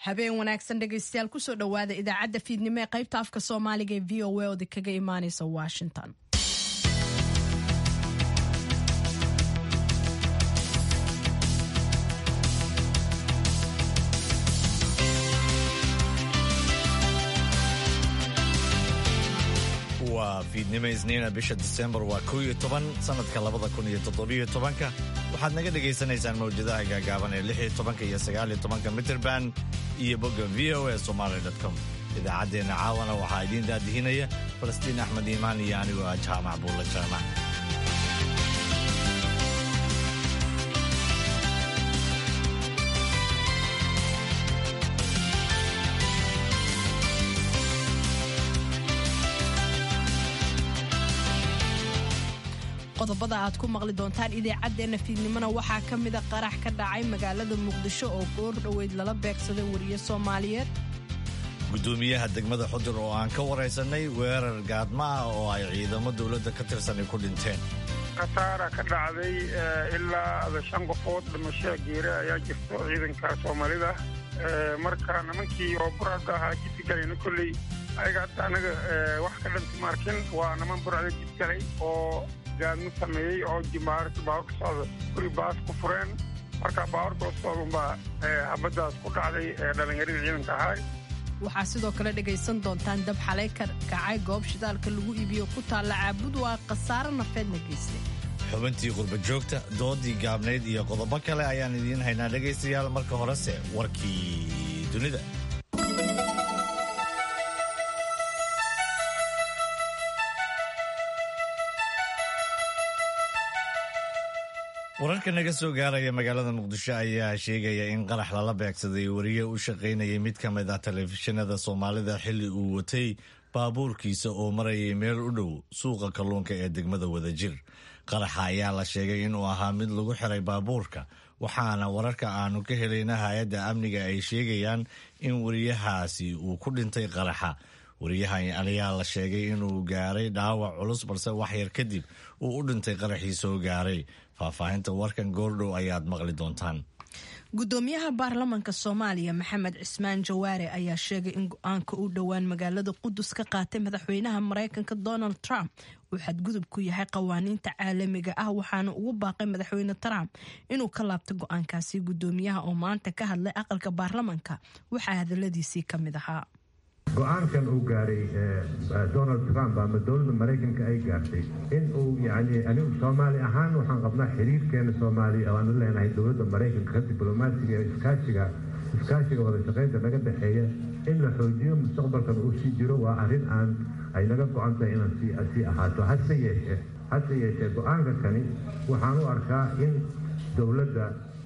habeen wanaagsan dhegaystayaal kusoo dhowaada idaacadda fiidnimo ee qaybta afka soomaaliga ee v o a oda kaga imaaneysa washington waa fiidnimo isniina bisha disembar waa kow iyo toban sanadka labada kun iyo toddobiyo tobanka waxaad naga dhagaysanaysaan mawjadaha gaagaaban ee lix iyo tobanka iyo sagaal iyo tobanka mitrband iyo bogga v o a somaly com idaacaddeenna caawana waxaa idiin daadihinaya falastiin axmed iimaan iyo anigoo ah jaamac buulla jaamac qodobada aad ku maqli doontaan idaacaddeenna fiidnimona waxaa ka mida qarax ka dhacay magaalada muqdisho oo goor dhoweyd lala beegsaday wariye soomaaliyeed gudoomiyaha degmada xudur oo aan ka waraysanay weerar gaadma ah oo ay ciidamo dowladda ka tirsanay ku dhinteen khasaara ka dhacday ilaa shan qofood dhimasho geere ayaa jirto ciidanka soomaalida marka nimankii oo burcadda ahaa jidgalayna kolley ayaga hadda anaga wax ka dhanti maarkin waa niman burcda jidgalay oo gaadmo sameeyey oo jimaarta baawar ka socda guri baas ku fureen marka baawarka hostoodanbaa habaddaas ku dhacday dhallinyaradii ciidanka ahaay waxaa sidoo kale dhegaysan doontaan dab xalay ka kacay goob shidaalka lagu iibiyo ku taalla caabud waa khasaaro nafeedna geystay xubintii qurba joogta doodii gaabnayd iyo qodobo kale ayaan idiin haynaa dhegaystayaal marka horese warkii dunida wararka naga soo gaaraya magaalada muqdisho ayaa sheegaya in qarax lala beegsaday wariye u shaqaynayay mid ka mid ah telefishinada soomaalida xilli uu watay baabuurkiisa oo marayay meel u dhow suuqa kalluunka ee degmada wadajir qaraxa ayaa la sheegay inuu ahaa mid lagu xiray baabuurka waxaana wararka aanu ka helayna hay-adda amniga ay sheegayaan in wariyahaasi uu ku dhintay qaraxa wariyahan ayaa la sheegay inuu gaaray dhaawac culus balse wax yar kadib uu u dhintay qaraxii soo gaaray faahfaahinta warkan goordhow ayaad maqli doontaan gudoomiyaha baarlamanka soomaaliya maxamed cismaan jawaare ayaa sheegay in go-aanka u dhowaan magaalada qudus ka qaatay madaxweynaha mareykanka donald trump uu xadgudub ku yahay qawaaniinta caalamiga ah waxaana ugu baaqay madaxweyne trump inuu ka laabto go-aankaasi gudoomiyaha oo maanta ka hadlay aqalka baarlamanka waxaa hadaladiisii ka mid ahaa go-aankan uu gaaray donald trump ama dowladda maraykanka ay gaartay in uu yani anigu soomaali ahaan waxaan qabnaa xiriirkeena soomaaliya oo aanu leenahay dowladda maraykanka ka diblomaasiga ee iskaashiga iskaashiga wada shaqaynta naga dhexeeya in la xoojiyo mustaqbalkan uu sii jiro waa arrin aan ay naga go-an tahay inaan sii ahaato hase yeeshee hase yeeshee go-aanka kani waxaan u arkaa in dowladda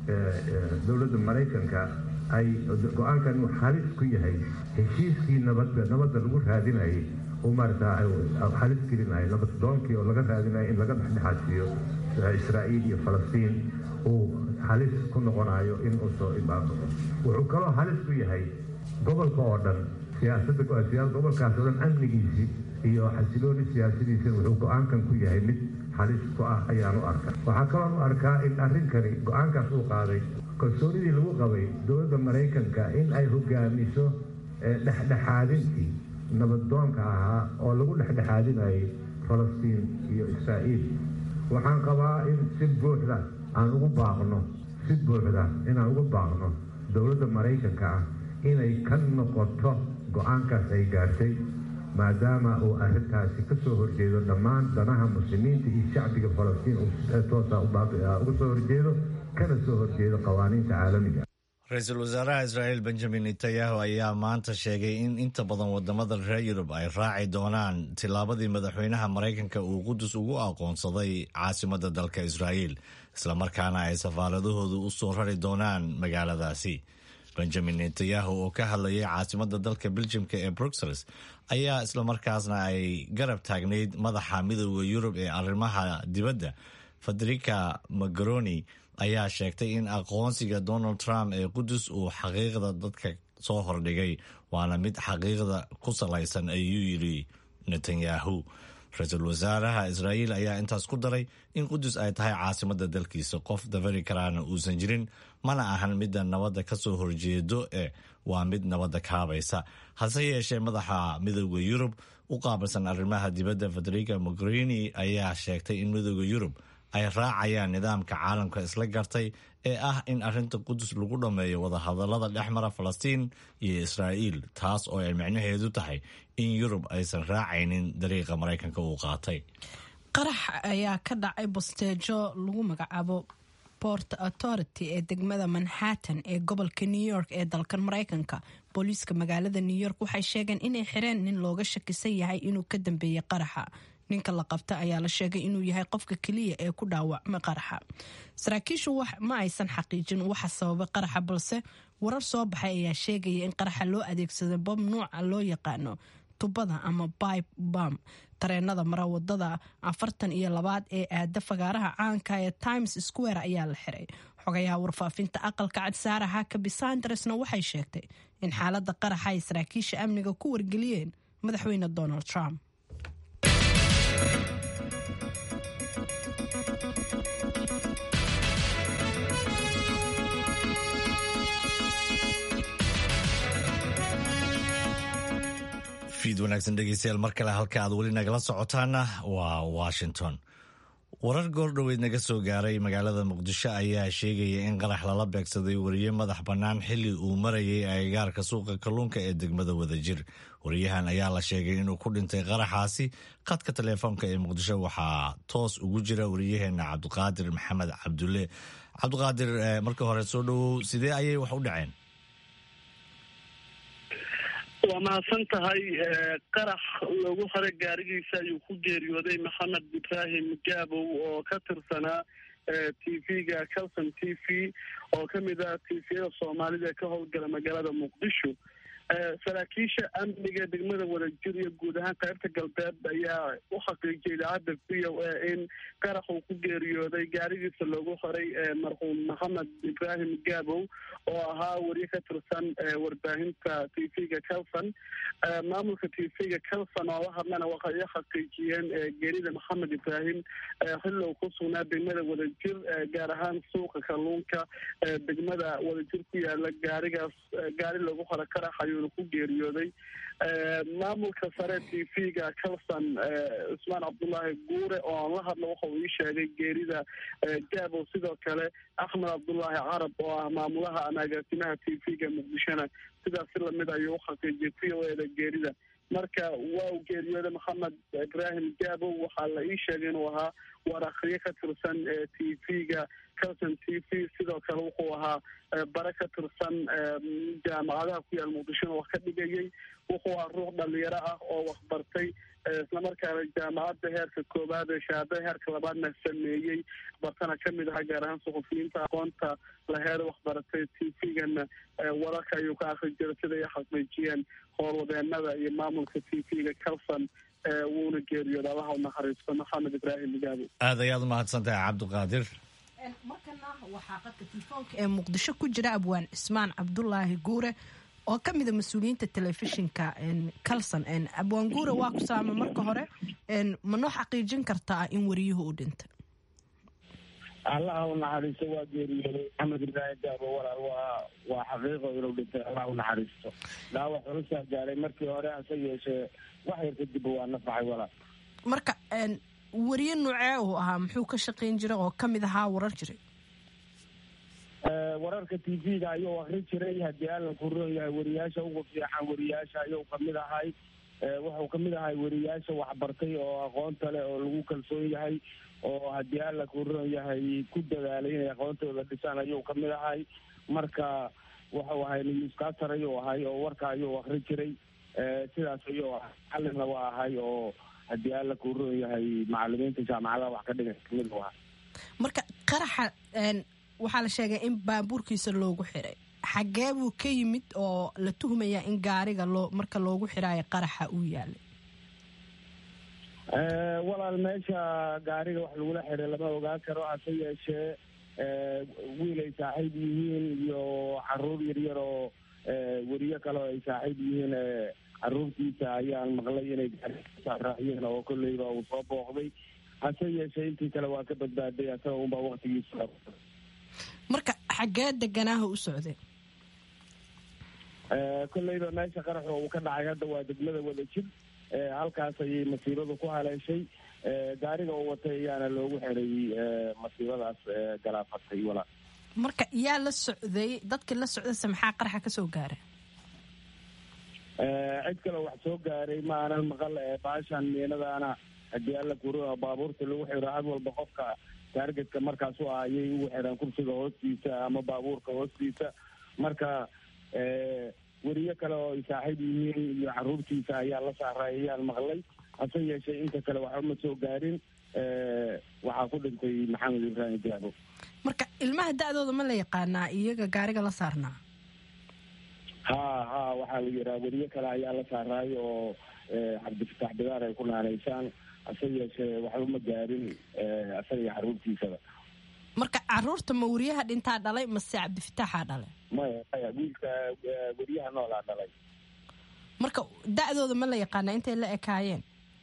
dowladda maraykanka ay go-aankan uu halis ku yahay heshiiskii nabadda nabadda lagu raadinayay uu maarata halis gelinayo nabad doonkii oo laga raadinayo in laga dhexdhexaadsiiyo israa'iil iyo falastiin uu halis ku noqonayo in uu soo imaado wuxuu kaloo halis ku yahay gobolka oo dhan siyaasadda gobolkaas oo dhan amnigiisii iyo xasilooni siyaasadiisina wuxuu go-aankan ku yahay mid halis ku ah ayaan u arkaa waxaa kaloon u arkaa in arrinkani go-aankaas uu qaaday kalsoonidii lagu qabay dowladda maraykanka in ay hogaamiso dhexdhexaadintii nabaddoonka ahaa oo lagu dhexdhexaadinayay falastiin iyo israa'iil waxaan qabaa in si buuxda aan ugu baaqno si buuxda inaan ugu baaqno dowladda maraykanka ah inay ka noqoto go-aankaas ay gaartay maadaama uu arrintaasi ka soo horjeedo dhammaan danaha muslimiinta iyo shacbiga falastiin uu toosa uga soo horjeedo kana soo horjeedo qawaaniinta caalamiga ra-iisul wasaaraha israa'iil benjamin netanyahu ayaa maanta sheegay in inta badan wadamada reer yurub ay raaci doonaan tillaabadii madaxweynaha maraykanka uu qudus ugu aqoonsaday caasimadda dalka israa'iil islamarkaana ay safaaradahoodu u soo rari doonaan magaaladaasi benjamin netanyahu oo ka hadlayay caasimadda dalka beljimka ee bruxelles ayaa islamarkaasna ay garab taagnayd madaxa midooda yurub ee arrimaha dibadda federica magaroni ayaa sheegtay in aqoonsiga donald trump ee qudus uu xaqiiqda dadka soo hordhigay waana mid xaqiiqda ku salaysan ayuu yidhi netanyahu ra-iisul wasaaraha israa'iil ayaa intaas ku daray in qudus ay tahay caasimadda dalkiisa qof dafari karaana uusan jirin mana ahan midda nabadda ka soo horjeedo ee waa mid nabadda kaabaysa hase yeeshee madaxa midooda yurub u qaabilsan arrimaha dibadda federica mogherini ayaa sheegtay in midooda yurub ay raacayaan nidaamka caalamka isla gartay ee ah in arrinta qudus lagu dhammeeyo wadahadallada dhex mara falastiin iyo israa'iil taas oo ay micnaheedu tahay in yurub aysan raacaynin dariiqa maraykanka uu qaatay qarax ayaa ka dhacay bosteejo lagu magacaabo port authority ee degmada manhattan ee gobolka new york ee dalkan maraykanka booliiska magaalada new york waxay sheegeen inay xireen nin looga shakisan yahay inuu ka dambeeyey qaraxa ninka la qabta ayaa la sheegay inuu yahay qofka keliya ee ku dhaawacmay qaraxa saraakiishu ma aysan xaqiijin waxa sababay qaraxa balse warar soo baxay ayaa sheegaya in qaraxa loo adeegsaday bob nuuca loo yaqaano tubada ama bibe bam tareenada mara wadada afartan iyo labaad ee aada fagaaraha caanka ee times square ayaa la xiray xogayaha warfaafinta aqalka cad saara hakabi sandersna waxay sheegtay in xaalada qaraxa ay saraakiisha amniga ku wargeliyeen madaxweyne donald trump fiid wanaagsan dhegeystayaal mar kale halka aad weli nagala socotaana waa washington warar goordhoweyd naga soo gaaray magaalada muqdisho ayaa sheegaya in qarax lala beegsaday wariye madax bannaan xilli uu marayay agagaarka suuqa kalluunka ee degmada wadajir wariyahan ayaa la sheegay inuu ku dhintay qaraxaasi khadka taleefoonka ee muqdisho waxaa toos ugu jira wariyaheena cabdiqaadir maxamed cabdulle cabdiqaadir marka hore soo dhowow sidee ayay wax u dhaceen waa mahadsan tahay qarax loogu hore gaarigiisa ayuu ku geeriyooday maxamed ibraahim gaabow oo ka tirsanaa t v-ga calson t v oo kamid ah t v-yada soomaalida ee ka howlgala magaalada muqdisho saraakiisha amniga degmada wadajir iyo guud ahaan qaybta galbeed ayaa u xaqiijiyay idaacadda v o a in qarax uu ku geeriyooday gaarigiisa loogu horay marxuum maxamed ibraahim gaabow oo ahaa wariye ka tirsan warbaahinta t v-ga calson maamulka t v-ga calson oo la hadlana waxay u xaqiijiyeen geerida maxamed ibraahim xilli uu ku sugnaa degmada wadajir gaar ahaan suuqa kalluunka degmada wadajir ku yaala gaarigaas gaari loogu hore qarax ayuuna ku geeriyooday maamulka sare t v-ga calson cusmaan cabdullaahi guure oo aan la hadla waxa uu ii sheegay geerida gaabo sidoo kale axmed cabdullaahi carab oo ah maamulaha ama agaasimaha t v-ga muqdishona sidaas si lamid ayuu u xaqiijiyay v o e da geerida marka waa uu geeriyooday maxamed ibraahim gaabo waxaa la ii sheegay inuu ahaa war akhriye ka tirsan t v-ga calson t v sidoo kale wuxuu ahaa bare ka tirsan jaamacadaha ku yaal muqdishona wax ka dhigayay wuxuu ahaa ruux dhalinyaro ah oo waxbartay islamarkaana jaamacadda heerka koowaad ee shahaadada heerka labaadna sameeyey bartana kamid ahaa gaar ahaan suxufiyiinta aqoonta laheer waxbaratay t v-gana wararka ayuu ka akri jiray sida ay xaqiijiyeen howlwadeenada iyo maamulka t v-ga calson wuuna geeriyooda allaha u naxariisto maxamed ibraahim gaabo aad ayaad umahadsan tahay cabdiqaadir markana waxaa qadka telefoonka ee muqdisho ku jira abwaan cismaan cabdulaahi guure oo ka mida mas-uuliyiinta telefishinka calson abwaan guure waa ku salaama marka hore ma noo xaqiijin kartaa in wariyuhu u dhintay allaha u naxariisto waa geeriyooday maxamed ibraahim gaabo walaal waa waa xaqiiqo inuu dhintay allah u naxariisto dhaawac culusaa gaaray markii hore hase yeeshee wax yar kadib waa nafaxay walaal marka wariye nuucee uu ahaa muxuu ka shaqayn jiray oo kamid ahaa warar jiray wararka t v-ga ayuu akri jiray haddii allan ku roon yahay wariyaasha ugu fiican wariyaasha ayuu kamid ahay wuxuu kamid ahay wariyaasha waxbartay oo aqoonta leh oo lagu kalsoon yahay oo haddii alla ku roon yahay ku dadaalay inay aqoontooda dhisaan ayuu kamid ahay marka wuxuu ahay newscaster ayuu ahay oo warka ayuu akri jiray sidaas ayuu ahay xalina waa ahay oo haddii alla ku roon yahay macalimiinta jaamacadaha wax ka dhigan kamid u ahay marka qaraxa waxaa la sheegay in baabuurkiisa loogu xiray xagee buu ka yimid oo la tuhmayaa in gaariga loo marka loogu xiraayo qaraxa uu yaalay walaal meesha gaariga wax lagula xiray lama ogaan karo hase yeeshee wiil ay saaxiib yihiin iyo caruur yaryar oo weriye kale oo ay saaxiib yihiin caruurtiisa ayaan maqlay inay gaaraaciyeen oo kolleyba uu soo booqday hase yeeshee intii kale waa ka badbaaday asaga unbaa waktigiisa marka xaggee deganaaha u socday kolleyba meesha qaraxa uu ka dhacay hadda waa degmada wadajir halkaas ayay masiibadu ku haleeshay gaariga uu watay ayaana loogu xiray masiibadaas galaafatay walaa marka yaa la socday dadkii la socdayse maxaa qaraxa ka soo gaaray cid kale wax soo gaaray ma aanan maqal baashan miinadaana haddii alla kuro baabuurta lagu xiro had walba qofka taargetka markaas u ah ayay ugu xiraan kursiga hoostiisa ama baabuurka hoostiisa marka weriyo kale oo ay saaxiib yihiin iyo caruurtiisa ayaa la saaray ayaan maqlay hase yeeshee inta kale waxba ma soo gaarin waxaa ku dhintay maxamed ibraahim jaabo marka ilmaha da-dooda ma la yaqaanaa iyaga gaariga la saarnaa ha ha waxaa la yidhaha weriyo kale ayaa la saaraay oo cabdifatax bidaar ay ku naanaysaan hase yeeshee waxba ma gaarin asaga iyo caruurtiisaba marka caruurta ma weriyaha dhintaa dhalay mase cabdifitaaxaa dhalay maya maya wiilka weriyaha noolaa dhalay marka da-dooda ma la yaqaanaa intay la ekaayeen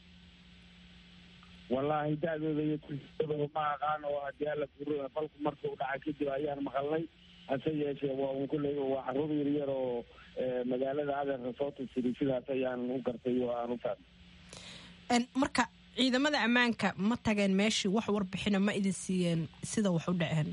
wallaahi da-dooda iyo kusidooda ma aqaan oo haddii alla kuro falku markuu dhacay kadib ayaan maqalnay hase yeeshee waa un kulley waa caruur yaryar oo magaalada adeerka soo tusiri sidaas ayaan u gartay oo aan u fahmay marka ciidamada ammaanka ma tageen meeshii wax warbixina ma idin siiyeen sida wax u dhaceen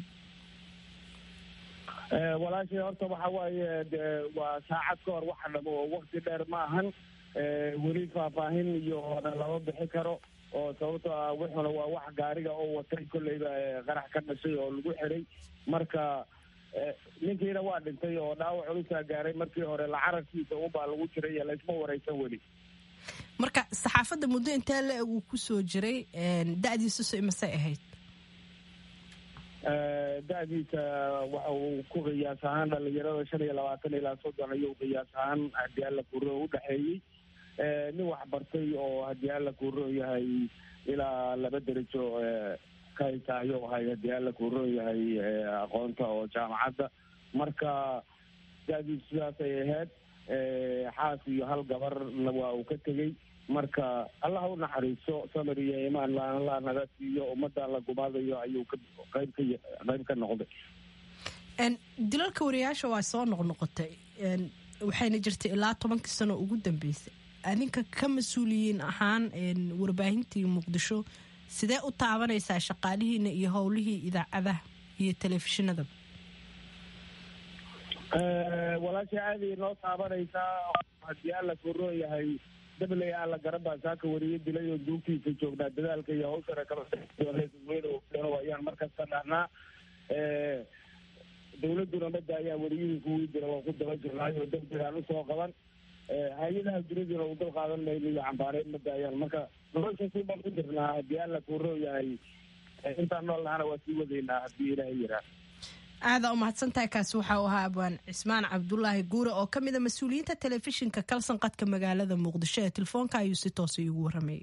walaashay horta waxa waaye waa saacad ka hor waxa dhamo oo wakti dheer ma ahan weli faahfaahin iyo na lama bixi karo oo sababto ah wuxuna waa wax gaariga oo watay kolleyba qarax ka dhashay oo lagu xiray marka ninkiina waa dhintay oo dhaawac culusaa gaaray markii hore lacararkiisa unbaa lagu jiray laysma wareysan weli marka saxaafadda muddo intee la-eg uu kusoo jiray da-diisu se imasay ahayd da-diisa waxa uu ku qiyaas ahaan dhalinyarada shan iyo labaatan ilaa soddon ayuu qiyaas ahaan haddii alla kuro udhexeeyey nin waxbartay oo haddii alla kuro yahay ilaa laba derajo ka haysa ayuu ahay haddii alla kuro yahay aqoonta oo jaamacadda marka da-diisu sidaas ay ahayd xaas iyo hal gabarna waa uu ka tegey marka allah u naxariiso samir iyo imaan la naga siiyo ummadda la gumaadayo ayuu ka qayb ka qayb ka noqday dilalka wariyaasha waa soo noqnoqotay waxayna jirtay ilaa tobankii sano ugu dambeysay adinka ka mas-uuliyiin ahaan warbaahintii muqdisho sidee u taabanaysaa shaqaalihiina iyo howlihii idaacadaha iyo telefishinadaba walaasha aaday noo taabanaysaa haddii alla koroo yahay dabley alla garabaa saaka wariye dilay oo duugtiisa joognaa dadaalka iyo hawshana kala ayaan markasta dhahnaa dawladuna mada ayaa wariyihii kuwii dila waa ku daba jirnaay oo degdeg aan usoo qaban hay-adaha duniduna u dal qaadan mayno iyo cambaareed mada ayaan marka nolosha si baan ku jirnaa haddii alla koroo yahay intaan nool nahana waa sii wadaynaa haddii ilaahay yiraa aada u mahadsantahay kaasi waxaa u ahaa abwaan cismaan cabdulaahi guure oo ka mid a mas-uuliyiinta telefishinka kalsan qadka magaalada muqdisho ee telefoonka ayuu si toosa iigu waramayay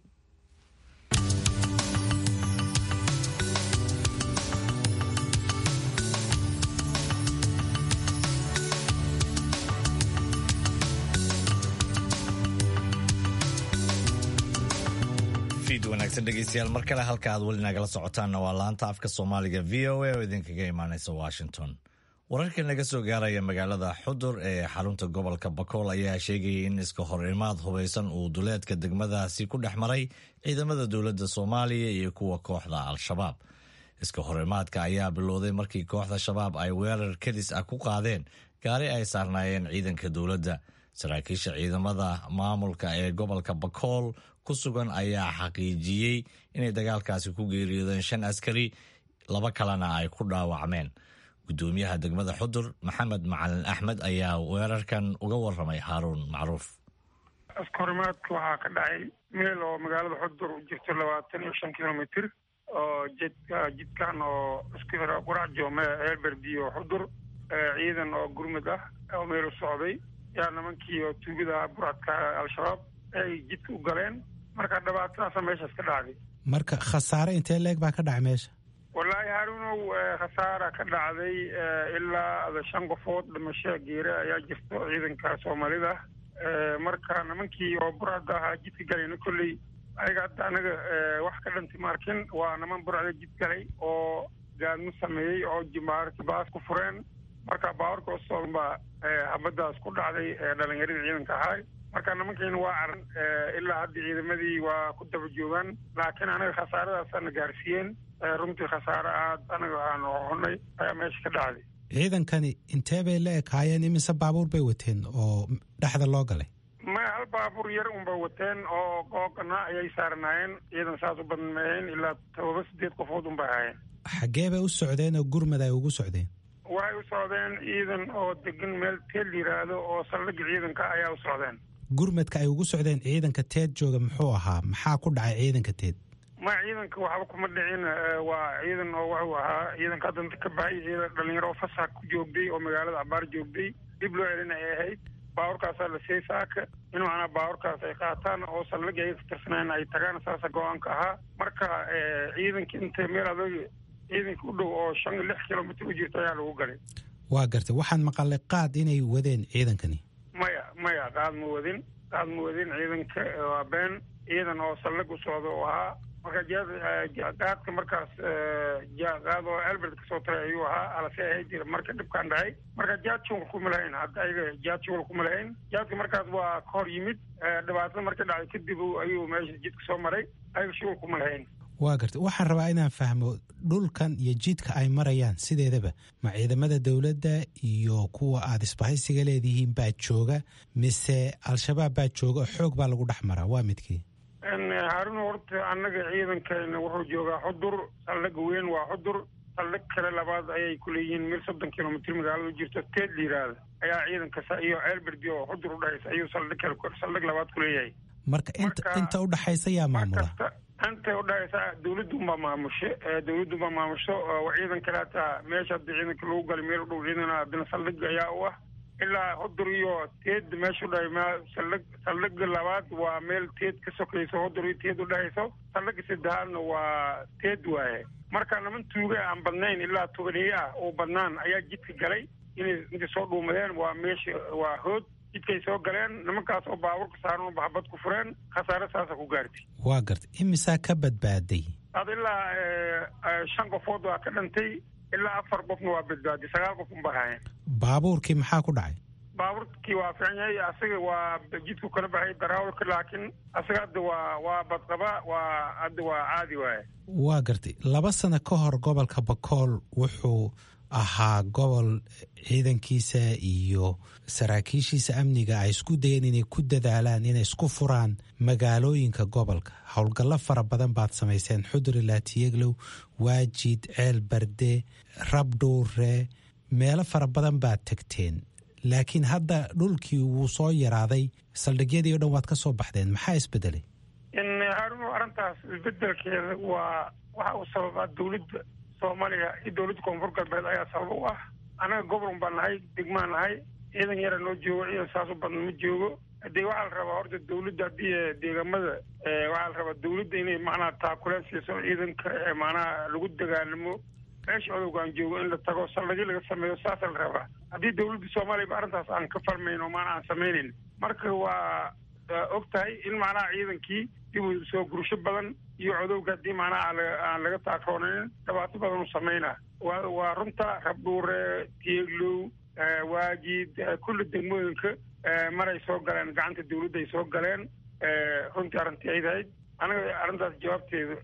wanaagsan dhegeystayaal mar kale halka aad weli nagala socotaanna waa laanta afka soomaaliga v o a oo idinkaga imaaneysa washington wararka naga soo gaaraya magaalada xudur ee xarunta gobolka bakool ayaa sheegayay in iska hor imaad hubaysan uu duleedka degmadaasi ku dhex maray ciidamada dowladda soomaaliya iyo kuwa kooxda al-shabaab iska hor imaadka ayaa bilowday markii kooxda shabaab ay weerar kadis ah ku qaadeen gaari ay saarnaayeen ciidanka dowladda saraakiisha ciidamada maamulka ee gobolka bakool ku sugan ayaa xaqiijiyey inay dagaalkaasi ku geeriyoodeen shan askari laba kalena ay ku dhaawacmeen gudoomiyaha degmada xudur maxamed macalin axmed ayaa weerarkan uga waramay haaruun macruuf askahorimaadka waxaa ka dhacay meel oo magaalada xudur u jirto labaatan iyo shan kilomitr oo jidka jidkan oo isku xira qurac joome eelberdi oo xudur ciidan oo gurmud ah oo meel u socday yaa nimankii oo tuugada buradka al-shabaab ay jidka u galeen marka dhibaatadaasa meeshaas ka dhacday marka khasaare intee leeg baa ka dhacay meesha wallaahi haaruunow khasaara ka dhacday ilaa shan qofood dhimasho geere ayaa jirto ciidanka soomaalida marka nimankii oo burcadda ahaa jidka galayna kolley ayaga hadda anaga wax ka dhanti maarkin waa niman burcda jid galay oo gaadmo sameeyey oo jimaarki baas ku fureen marka baawarka osoon baa habadaas ku dhacday dhalinyaradii ciidanka ahaa marka nimankiina waa caran ilaa hadda ciidamadii waa ku daba joogaan laakiin anaga khasaaradaasana gaarsiiyeen runtii khasaare aad anaga aanu honay ayaa meesha ka dhacday ciidankani intee bay la ekaayeen imise baabuur bay wateen oo dhexda loo galay maya hal baabuur yar unba wateen oo googana ayay saaranaayeen ciidan saas u badan mahayn ilaa todoba sideed qofood unbay ahaayeen xaggee bay u socdeen oo gurmad ay ugu socdeen waxay u socdeen ciidan oo degan meel teel yiraahdo oo saldhigga ciidanka ayaa u socdeen gurmadka ay ugu socdeen ciidanka teed jooga muxuu ahaa maxaa ku dhacay ciidanka teed ma ciidanka waxba kuma dhicin waa ciidan oo wuxuu ahaa ciidanka haddanta ka baxay ciidan dhalinyaro oo fasax ku joogday oo magaalada cabaar joogday dib loo celin ay ahayd baawarkaasaa la siiyey saaka in macnaa baawarkaas ay qaataan oo saldhigga ay ka tirsaneen ay tagaan saasa go-aanka ahaa marka ciidanka inta meel adag ciidanka u dhow oo shan lix kilomitr u jirta ayaa lagu galay waa gartay waxaan maqalay qaad inay wadeen ciidankani maya maya qaad ma wadin qaad ma wadin ciidanka waa been ciidan oo saldhig u socda oo ahaa marka qaadka markaas qaad oo albert kasoo taray ayuu ahaa alase ahayd marka dhibkaan dhacay marka jaad shugal kuma lahayn hadda ayaga jaad shugal kuma lahayn jaadka markaas waa ka hor yimid dhibaatada marka dhacday kadib ayuu meesha jidka soo maray ayaga shugal kuma lahayn waa gartay waxaan rabaa inaan fahmo dhulkan iyo jidka ay marayaan sideedaba ma ciidamada dowladda iyo kuwa aada isbahaysiga leedihiin baa jooga mise al-shabaab baa jooga oo xoog baa lagu dhex maraa waa midkii haarun horta annaga ciidankeena wuxuu joogaa xudur saldhig weyn waa xudur saldhig kale labaad ayay kuleeyihiin mil soddon kilomitr magaalada jirto teed la yiraahda ayaa ciidanka iyo ceelberdi oo xudur udhexaysa ayuu saldhig kale saldhig labaad kuleeyahay marka inta inta udhexaysa yaa maamula inta udhexaysa dawladdu unbaa maamusho dawladdu baa maamusho ciidan kale hataa meesha hadda ciidanka lagu galay meel u dhow ciidan haddana saldhig ayaa u ah ilaa hudur iyo teed meesha udhahay m saldhig saldhiga labaad waa meel teed ka sokayso hudur iyo teed udhexayso saldhiga saddexaadna waa teed waaye marka niman tuuga aan badnayn ilaa tobaneeye ah oo badnaan ayaa jidka galay inay intay soo dhuumadeen waa meesha waa hood jidkay soo galeen nimankaas oo baabuurka saaran uba habad ku fureen khasaare saasa ku gaartay waa gartay imisaa ka badbaaday ad ilaa shan qofood waa ka dhantay ilaa afar qofna waa badbaaday sagaal qof unba haayeen baabuurkii maxaa ku dhacay baabuurkii waa fiican yahay asaga waa jidku kala baxay daraawalka laakiin asaga hadda waa waa badqaba waa hadda waa caadi waaye waa gartay laba sano ka hor gobolka bakool wuxuu ahaa gobol ciidankiisa iyo saraakiishiisa amniga ay isku dayeen inay ku dadaalaan inay isku furaan magaalooyinka gobolka howlgallo fara badan baad samayseen xudur ilaa tiyeglow waajid ceel barde rabdhuure meelo fara badan baad tagteen laakiin hadda dhulkii wuu soo yaraaday saldhigyadii o dhan waad ka soo baxdeen maxaa isbedelay haarun arrintaas isbedelkeeda waa waxa uu sababaa dawladda soomaaliya iyo dowladda koonfur galbeed ayaa sabab u ah annaga goboln baa nahay degmaa nahay ciidan yara noo joogo ciidan saas u badan ma joogo dee waxaa la rabaa horta dawladda haddii deegamada waxaa la rabaa dawladda inay macnaha taakuleen siiso ciidanka macnaha lagu dagaalamo meesha odowgaan joogo in la tago saldhigyo laga sameeyo saasa la rabaa haddii dawladda soomaaliya ba arrintaas aan ka falmayn oo maana aan samaynayn marka waa og tahay in macnaha ciidankii dib u soo gursho badan iyo codowga haddii macnaha aan laga taakoonayn dhibaato badan u samayna wa waa runta rabdhuure tieglow waajid kulli degmooyinka maray soo galeen gacanta dawladda ay soo galeen runtii arrintii ay tahayd anaga arrintaas jawaabteeda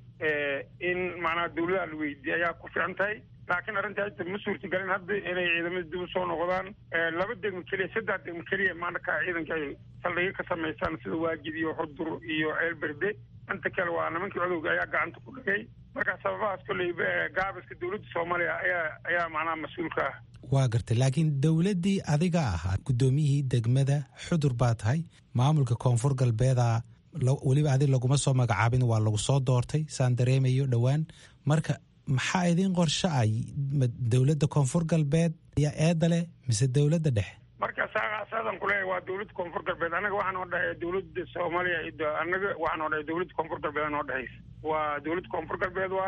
in macnaha dawladaha la weydiiyey ayaa ku fiican tahay laakiin arrinta hadda ma suurtagelin hadda inay ciidamada dib u soo noqdaan laba degmo keliya saddex degmo keliya maanaka ciidanka ay saldhigyo ka samaystaan sida waajid iyo xudur iyo ceelberde inta kale waa nimankii codowga ayaa gacanta ku dhigay marka sababahaas kolleyba gaabiska dawladda soomaaliya ayaa ayaa macnaha mas-uulka ah waa gartay laakiin dowladdii adiga ahaa guddoomiyihii degmada xudur baa tahay maamulka koonfur galbeeda weliba adig laguma soo magacaabin waa lagu soo doortay saan dareemayo dhowaan marka maxaa idiin qorsho ah dowladda koonfur galbeed ayaa eeda leh mise dowladda dhexe marka saadaan kuleeyahay waa dowladda koonfur galbeed anaga waxaa noo dhexeeya dowladda soomaaliya anaga waxaa noo dhexeya dowladda koonfur galbeed noo dhexeysa waa dowladda koonfur galbeed waaye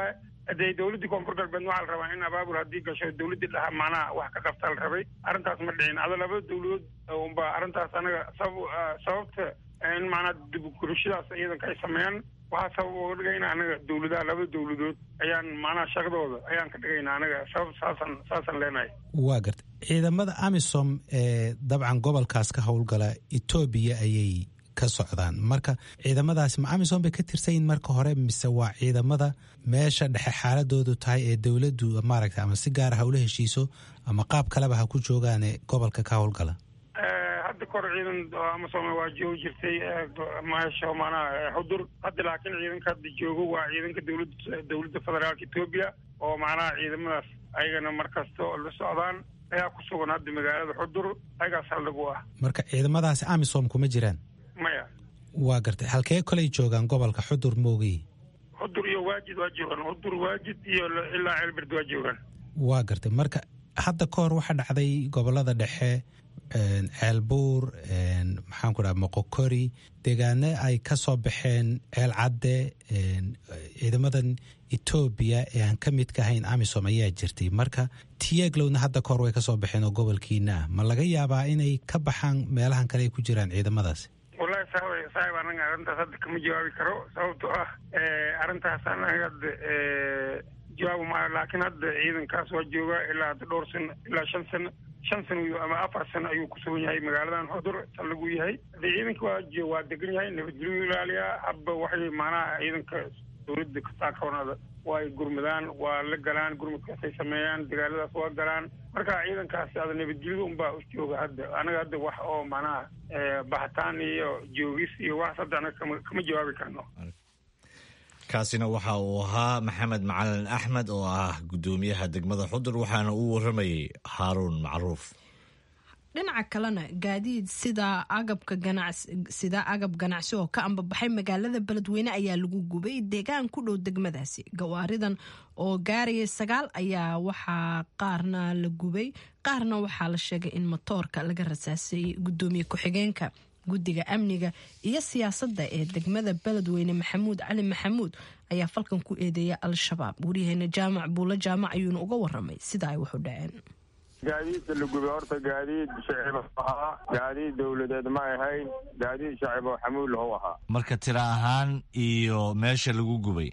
hadee dowladdii koonfur galbeed waxaa la rabaa in abaabul haddii gasho dowladdii dhaha macnaha wax ka qabtaa la rabay arrintaas ma dhicin ada labada dowladood unba arrintaas anaga sabab sababta in macnaha dibgurashadaas ciidanka ay sameeyaan waxaa sabab uga dhigayna anaga dowladaha labada dowladood ayaan macnaha shaqadooda ayaan ka dhigayna anaga sabab saasaan saasaan leenahay waa garta ciidamada amisom ee dabcan gobolkaas ka howlgala etoobiya ayay ka socdaan marka ciidamadaasi ma amisom bay ka tirsanyihin marka hore mise waa ciidamada meesha dhexe xaaladoodu tahay ee dowladdu maaragta ama si gaara ha ula heshiiso ama qaab kaleba ha ku joogaane gobolka ka howlgala hadda kor ciidan amasom waa joogi jirtay meesha macnaha xudur hadda laakiin ciidanka hadda joogo waa ciidanka dowlada dowladda federaalka etoobiya oo macnaha ciidamadaas ayagana markasta la socdaan ayaa ku sugan hadda magaalada xudur ayagaas haldhig u ah marka ciidamadaasi amisom kuma jiraan maya waa gartay halkee koley joogaan gobolka xudur moogii xudur iyo waajid waa joogaan xudur waajid iyo ilaa ceelberd waa joogaan waa gartay marka hadda ka hor waxaa dhacday gobolada dhexe ceelbuur maxaan ku dhaha moqokori deegaano ay ka soo baxeen ceel cadde ciidamadan etoobiya ee aan ka midka ahayn amisom ayaa jirtay marka tiyaglowna hadda kahor way ka soo baxeen oo gobolkiina ah ma laga yaabaa inay ka baxaan meelahan kale ay ku jiraan ciidamadaasi wallahi saaba saaxib anaga arrintaas hadda kama jawaabi karo sababtoo ah arrintaas anaga hadda jawaabu maayo laakiin hadda ciidankaas waa joogaa ilaa hadda dhowr sano ilaa shan sano shan sano ama afar sano ayuu ku sugan yahay magaaladan xudur saldhigu yahay hadee ciidanka waa waa degan yahay nabadgelyu ilaaliyaa habba waxay macnaha ciidanka dowladda kasaakawnada waa ay gurmadaan waa la galaan gurmadkaasay sameeyaan dagaaladaas waa galaan marka ciidankaasi ada nabadgelyada unbaa u jooga hadda anaga hadda wax oo macnaha baxitaan iyo joogis iyo wax hadda anaga kama kama jawaabi karno kaasina waxa uu ahaa maxamed macalin axmed oo ah guddoomiyaha degmada xudur waxaana uu waramayey haaruun macruuf dhinaca kalena gaadiid sida agabka ganacsi sida agab ganacsi oo ka ambabaxay magaalada beledweyne ayaa lagu gubay deegaan ku dhow degmadaasi gawaaridan oo gaaraya sagaal ayaa waxaa qaarna la gubay qaarna waxaa la sheegay in matoorka laga rasaasay gudoomiye ku-xigeenka guddiga amniga iyo siyaasadda ee degmada beledweyne maxamuud cali maxamuud ayaa falkan ku eedeeya al-shabaab waryaheena jaamac buulo jaamac ayuuna uga waramay sida ay waxu dhaceen gaadiidka la gubay horta gaadiid shacib ahaa gaadiid dowladeed ma ahayn gaadiid shacib oo xamuul how ahaa marka tira ahaan iyo meesha lagu gubay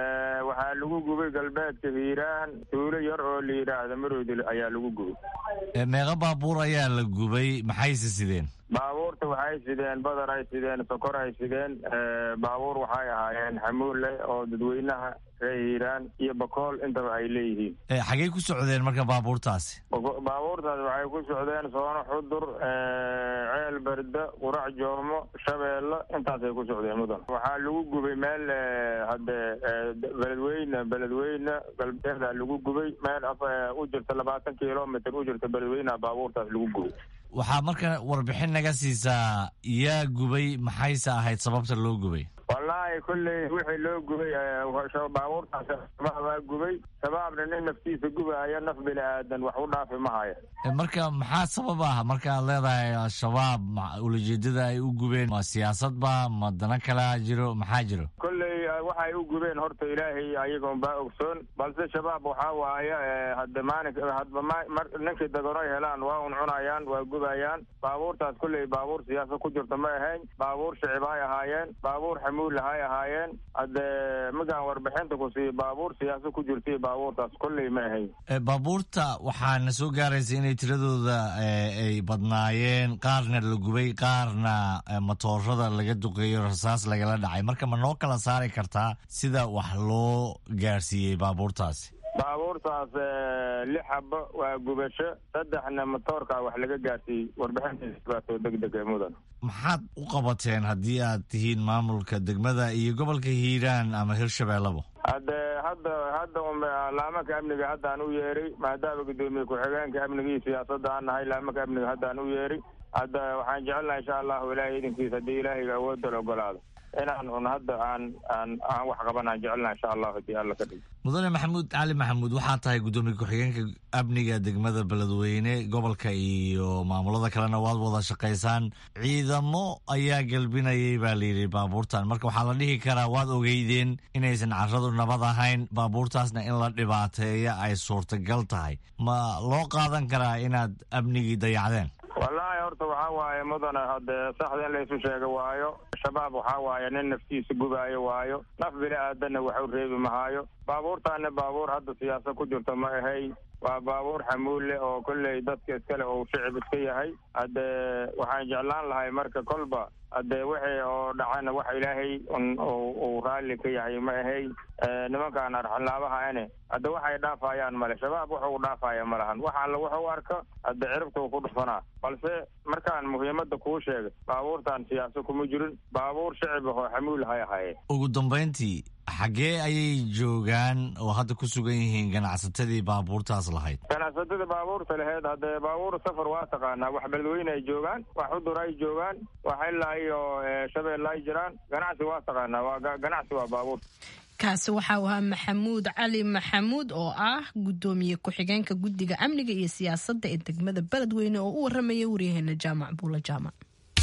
waxaa lagu gubay galbeedka hiiraan tuulo yar oo la yidhaahda maroodil ayaa lagu gubay meeqa baabuur ayaa la gubay maxayse sideen baabuurta waxay sideen badar ay sideen sokor ay sideen baabuur waxay ahaayeen xamuulle oo dadweynaha ree hiiraan iyo bakool intaba ay leeyihiin xagey ku socdeen marka baabuurtaasi baabuurtaas waxay ku socdeen soono xudur ceel berde qurac joomo shabeello intaasay ku socdeen mudan waxaa lagu gubay meel hadde beledweyne beledweyne galbeeda lagu gubay meel u jirta labaatan kilomitr u jirta beledweyneha baabuurtaas lagu gubay waxaa marka warbixin naga siisaa yaa gubay maxayse ahayd sababta loo gubay wallaahi kolley wixii loo gubay baabuurtaas shabaabaa gubay shabaabna nin naftiisa gubaya naf bini aadan wax u dhaafi ma haya marka maxaa sabab ah marka aad leedahay al-shabaab ulajeedada ay u gubeen ma siyaasadba ma dana kalaa jiro maxaa jiro kolley waxay u gubeen horta ilaahay ayagoon baa ogsoon balse shabaab waxaa waaye hadde maalin hadba ninkii daganoy helaan waa un cunayaan waa gubayaan baabuurtaas kolley baabuur siyaasad ku jirta ma ahayn baabuur shicib hay ahaayeen baabuur xamuul hay ahaayeen hadde magaan warbixinta ku siiyo baabuur siyaasad ku jirtay baabuurtaas kolley ma ahayn baabuurta waxaana soo gaaraysa inay tiradooda ay badnaayeen qaarna la gubay qaarna matoorada laga duqeeyo rasaas lagala dhacay marka ma noo kala saari kartaa sida wax loo gaarsiiyey baabuurtaasi baabuurtaas lix xabo waa gubasho saddexna matoorka wax laga gaarsiiyey warbixintaasbaasoo deg deg ee mudan maxaad u qabateen haddii aad tihiin maamulka degmada iyo gobolka hiiraan ama hirshabeellaba hadde hadda hadda laamanka amniga haddaan u yeeray maadaama guddoomiye ku-xigeenka amniga iyo siyaasadda aan nahay laamanka amniga haddaan u yeeray hadda waxaan jecelnaha insha allahu ilaahay idinkiisa haddii ilaahayga awoodda la ogolaado inaan un hadda aan aan aan wax qabanaan jecelna insha allahu hadii alla ka dhig mudane maxamuud cali maxamuud waxaa tahay guddoomiye ku-xigeenka amniga degmada beledweyne gobolka iyo maamulada kalena waad wada shaqaysaan ciidamo ayaa gelbinayay baa layidhi baabuurtan marka waxaa la dhihi karaa waad ogeydeen inaysan carradu nabad ahayn baabuurtaasna in la dhibaateeya ay suurtagal tahay ma loo qaadan karaa inaad amnigii dayacdeen wallaahi horta waxaa waaye mudane hadee saxda in laysu sheega waayo shabaab waxaa waaye nin naftiisa gubaayo waayo naf bini aadanna waxu reebi mahaayo baabuurtaana baabuur hadda siyaasad ku jirto ma ahay waa baabuur xamuulle oo kolley dadka iskale uu shicib iska yahay haddee waxaan jeclaan lahay marka kolba haddee wixii oo dhacana wax ilaahay uu raalli ka yahay ma ahay nimankaan arxanlaabaha ane hadde waxay dhaafayaan male shabaab waxa uu dhaafaya ma lahan wax alla wuxu arko hadde ciribtuu ku dhufanaa balse markaan muhiimadda kuu sheegay baabuurtan siyaasa kuma jirin baabuur shicib ahoo xamuul hay ahaye ugu dambayntii xaggee ayay joogaan oo hadda ku sugan yihiin ganacsatadii baabuurtaas lahayd ganacsatada baabuurta laheyd haddee baabuur safar waa taqaanaa wax beledweyne ay joogaan wax xudur ay joogaan wax ilaa iyo shabeelle ay jiraan ganacsi waa taqaanaa waa ganacsi waa baabuur kaasi waxa uu ahaa maxamuud cali maxamuud oo ah guddoomiye ku-xigeenka guddiga amniga iyo siyaasadda ee degmada beledweyne oo u waramaya waryaheena jaamac buula jaamac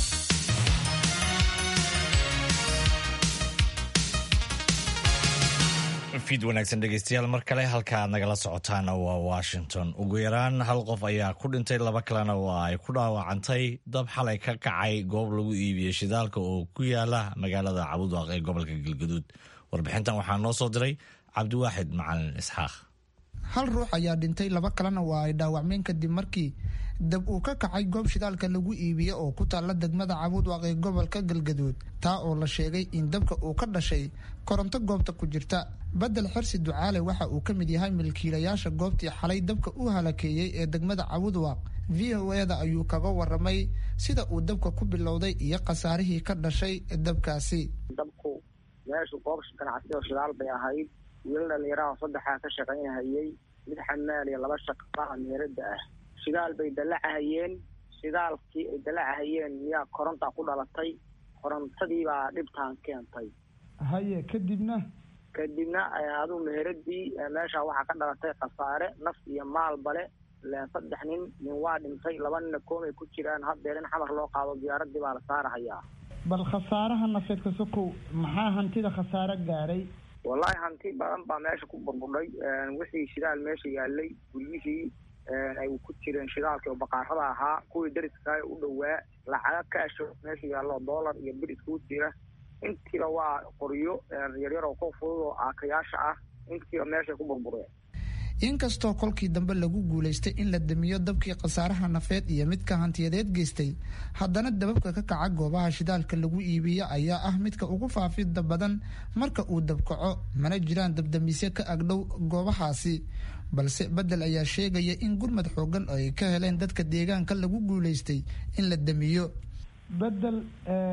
fiid wanaagsan dhegeystayaal mar kale halka aad nagala socotaana waa washington ugu yaraan hal qof ayaa ku dhintay laba kalena waa ay ku dhaawacantay dab xalay ka kacay goob lagu iibiyey shidaalka oo ku yaala magaalada cabudwaaq ee gobolka galgaduud warbixintan waxaa noo soo diray cabdiwaaxid macalin isxaaq hal ruux ayaa dhintay laba kalena waa ay dhaawacmeen kadib markii dab uu ka kacay goob shidaalka lagu iibiye oo ku taalla degmada cabudwaaq ee gobolka galgaduud taa oo la sheegay in dabka uu ka dhashay koronto goobta ku jirta bedel xirsi ducaale waxa uu ka mid yahay milkiilayaasha goobtii xalay dabka u halakeeyey ee degmada cabudwaaq v o eda ayuu kaga waramay sida uu dabka ku bilowday iyo khasaarihii ka dhashay dabkaasi dabku meeshu goob ganacsi oo shidaal bay ahayd wiil dhalinyaraha saddexaa ka shaqaynahayey mid xamaal iyo laba shaqaa meerada ah shidaal bay dallacahayeen shidaalkii ay dallacahayeen miyaa korontaa ku dhalatay korontadii baa dhibtaan keentay haye kadibna kadibna aduu meheradii meesha waxaa ka dhalatay khasaare naf iyo maalbale saddex nin nin waa dhintay laba nina koomay ku jiraan haddeer in xamar loo qaado diyaaradii baa la saarahayaa bal khasaaraha nafeedka sokow maxaa hantida khasaare gaaray wallaahi hanti badan baa meesha ku burbudhay wixii shidaal meesha yaalay guryihii ay ku jireen shidaalkii oo baqaarada ahaa kuwii dariska u dhowaa lacaga kaasho meesha yaallo doolar iyo bir iskugu jira intiiba waa qoryo yaryar oo ku fudud oo aakayaasha ah intiiba meeshay ku burbureen inkastoo kolkii dambe lagu guulaystay in la damiyo dabkii khasaaraha nafeed iyo midka hantiyadeed geystay haddana dababka ka kaca goobaha shidaalka lagu iibiyo ayaa ah midka ugu faafida badan marka uu dabkaco mana jiraan dabdamisyo ka agdhow goobahaasi balse bedel ayaa sheegaya in gurmad xoogan oo ay ka heleen dadka deegaanka lagu guulaystay in la damiyo bedel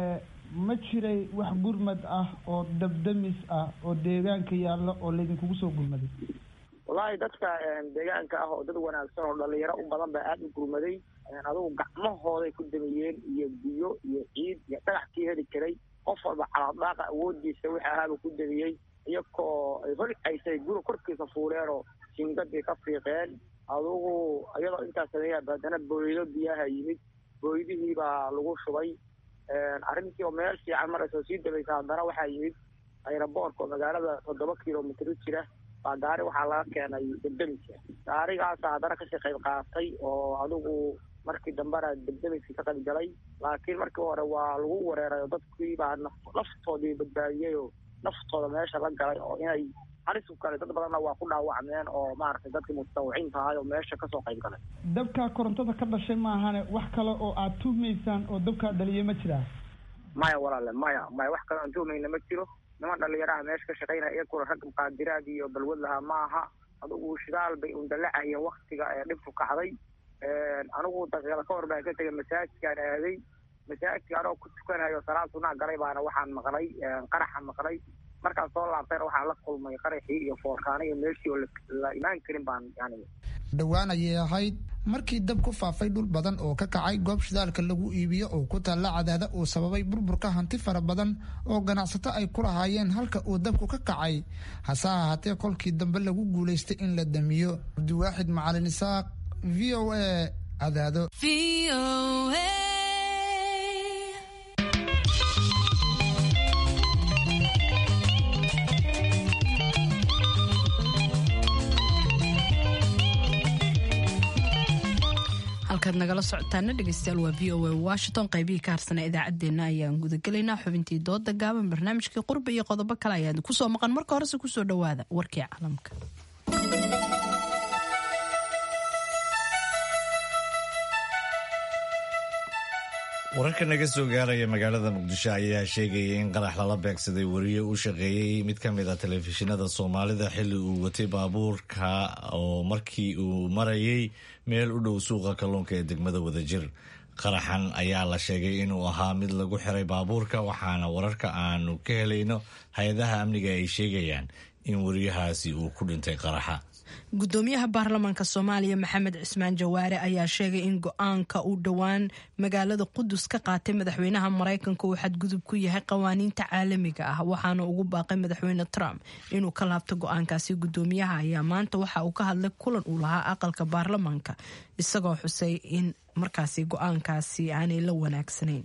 ma jiray wax gurmad ah oo dabdamis ah oo deegaanka yaalla oo laydinkugu soo gurmaday wallaahi dadka deegaanka ah oo dad wanaagsan oo dhalinyaro u badan baa aada u gurmaday adugu gacmahooday ku damiyeen iyo biyo iyo ciid iyo dhagaxkii heli karay qof walba calaadhaaqa awoodiisa wixii ahaaba ku damiyey iyakoo ay holcaysay guri korkiisa fuuleen oo jingadii ka fiiqeen adugu iyadoo intaas sameeya haddana booydo biyaha yimid booydihii baa lagu shubay arrintii oo meel fiican maraysa oo sii dabaysa haddana waxaa yimid ayraboorka oo magaalada toddoba kilomitr jira baa gaari waxaa laga keenay debdemiska gaarigaasa haddana kasii qayb qaatay oo adigu markii dambena debdemiskii ka qayb galay laakiin markii hore waa lagu wareeray oo dadkii baa naftoodii badbaadiyey oo naftooda meesha la galay oo inay halis u kale dad badanna waa ku dhaawacmeen oo maaragtay dadkii mutawiciin tahay oo meesha kasoo qayb galay dabkaa korontada ka dhashay maahane wax kale oo aad tuhmaysaan oo dabkaa dhaliya ma jiraa maya walaale maya maya wax kale aan tuhmayna ma jiro niman dhalinyaraha meesha ka shaqaynaya iyakuna rag muqaadiraad iyo balwad lahaa ma aha adigu shidaal bay undalacayeen waktiga ee dhibku kacday anigu daqiiqada ka hor baan ka tegay masaajidkaan aaday masaajidka anoo ku tukanayo salaad sunaa galay baana waxaan maqlay qaraxa maqlay markaan soo laabtayna waxaan la kulmay qaraxii iyo foorkaano iyo meeshii oo la imaan karin baan yani dhowaan ayay ahayd markii dab ku faafay dhul badan oo ka kacay goob shidaalka lagu iibiyo oo ku taalla cadaada uu sababay burburka hanti fara badan oo ganacsato ay ku lahaayeen halka uu dabku ka kacay hase ahaatee kolkii dambe lagu guulaystay in la damiyo cabdiwaaxid macalin isaaq v o a cadaado halkaad nagala socotaana dhegeystayaal waa v o a washington qaybihii ka harsana idaacaddeenna ayaan gudagelaynaa xubintii dooda gaaban barnaamijkii qurba iyo qodobo kale ayaan kusoo maqan marka horese kusoo dhawaada warkii caalamka wararka naga soo gaaraya magaalada muqdisho ayaa sheegaya in qarax lala beegsaday wariye u shaqeeyey mid ka mid a telefishinada soomaalida xilli uu watay baabuurka oo markii uu marayay meel u dhow suuqa kalluunka ee degmada wadajir qaraxan ayaa la sheegay inuu ahaa mid lagu xiray baabuurka waxaana wararka aanu ka helayno hay-adaha amniga ay sheegayaan in wariyahaasi uu ku dhintay qaraxa gudoomiyaha baarlamaanka soomaaliya maxamed cismaan jawaare ayaa sheegay in go-aanka uu dhowaan magaalada qudus ka qaatay madaxweynaha maraykanka uu xadgudub ku yahay qawaaniinta caalamiga ah waxaana ugu baaqay madaxweyne trump inuu ka laabto go-aankaasi gudoomiyaha ayaa maanta waxa uu ka hadlay kulan uu lahaa aqalka baarlamaanka isagoo xusay in markaasi go-aankaasi aanay la wanaagsanayn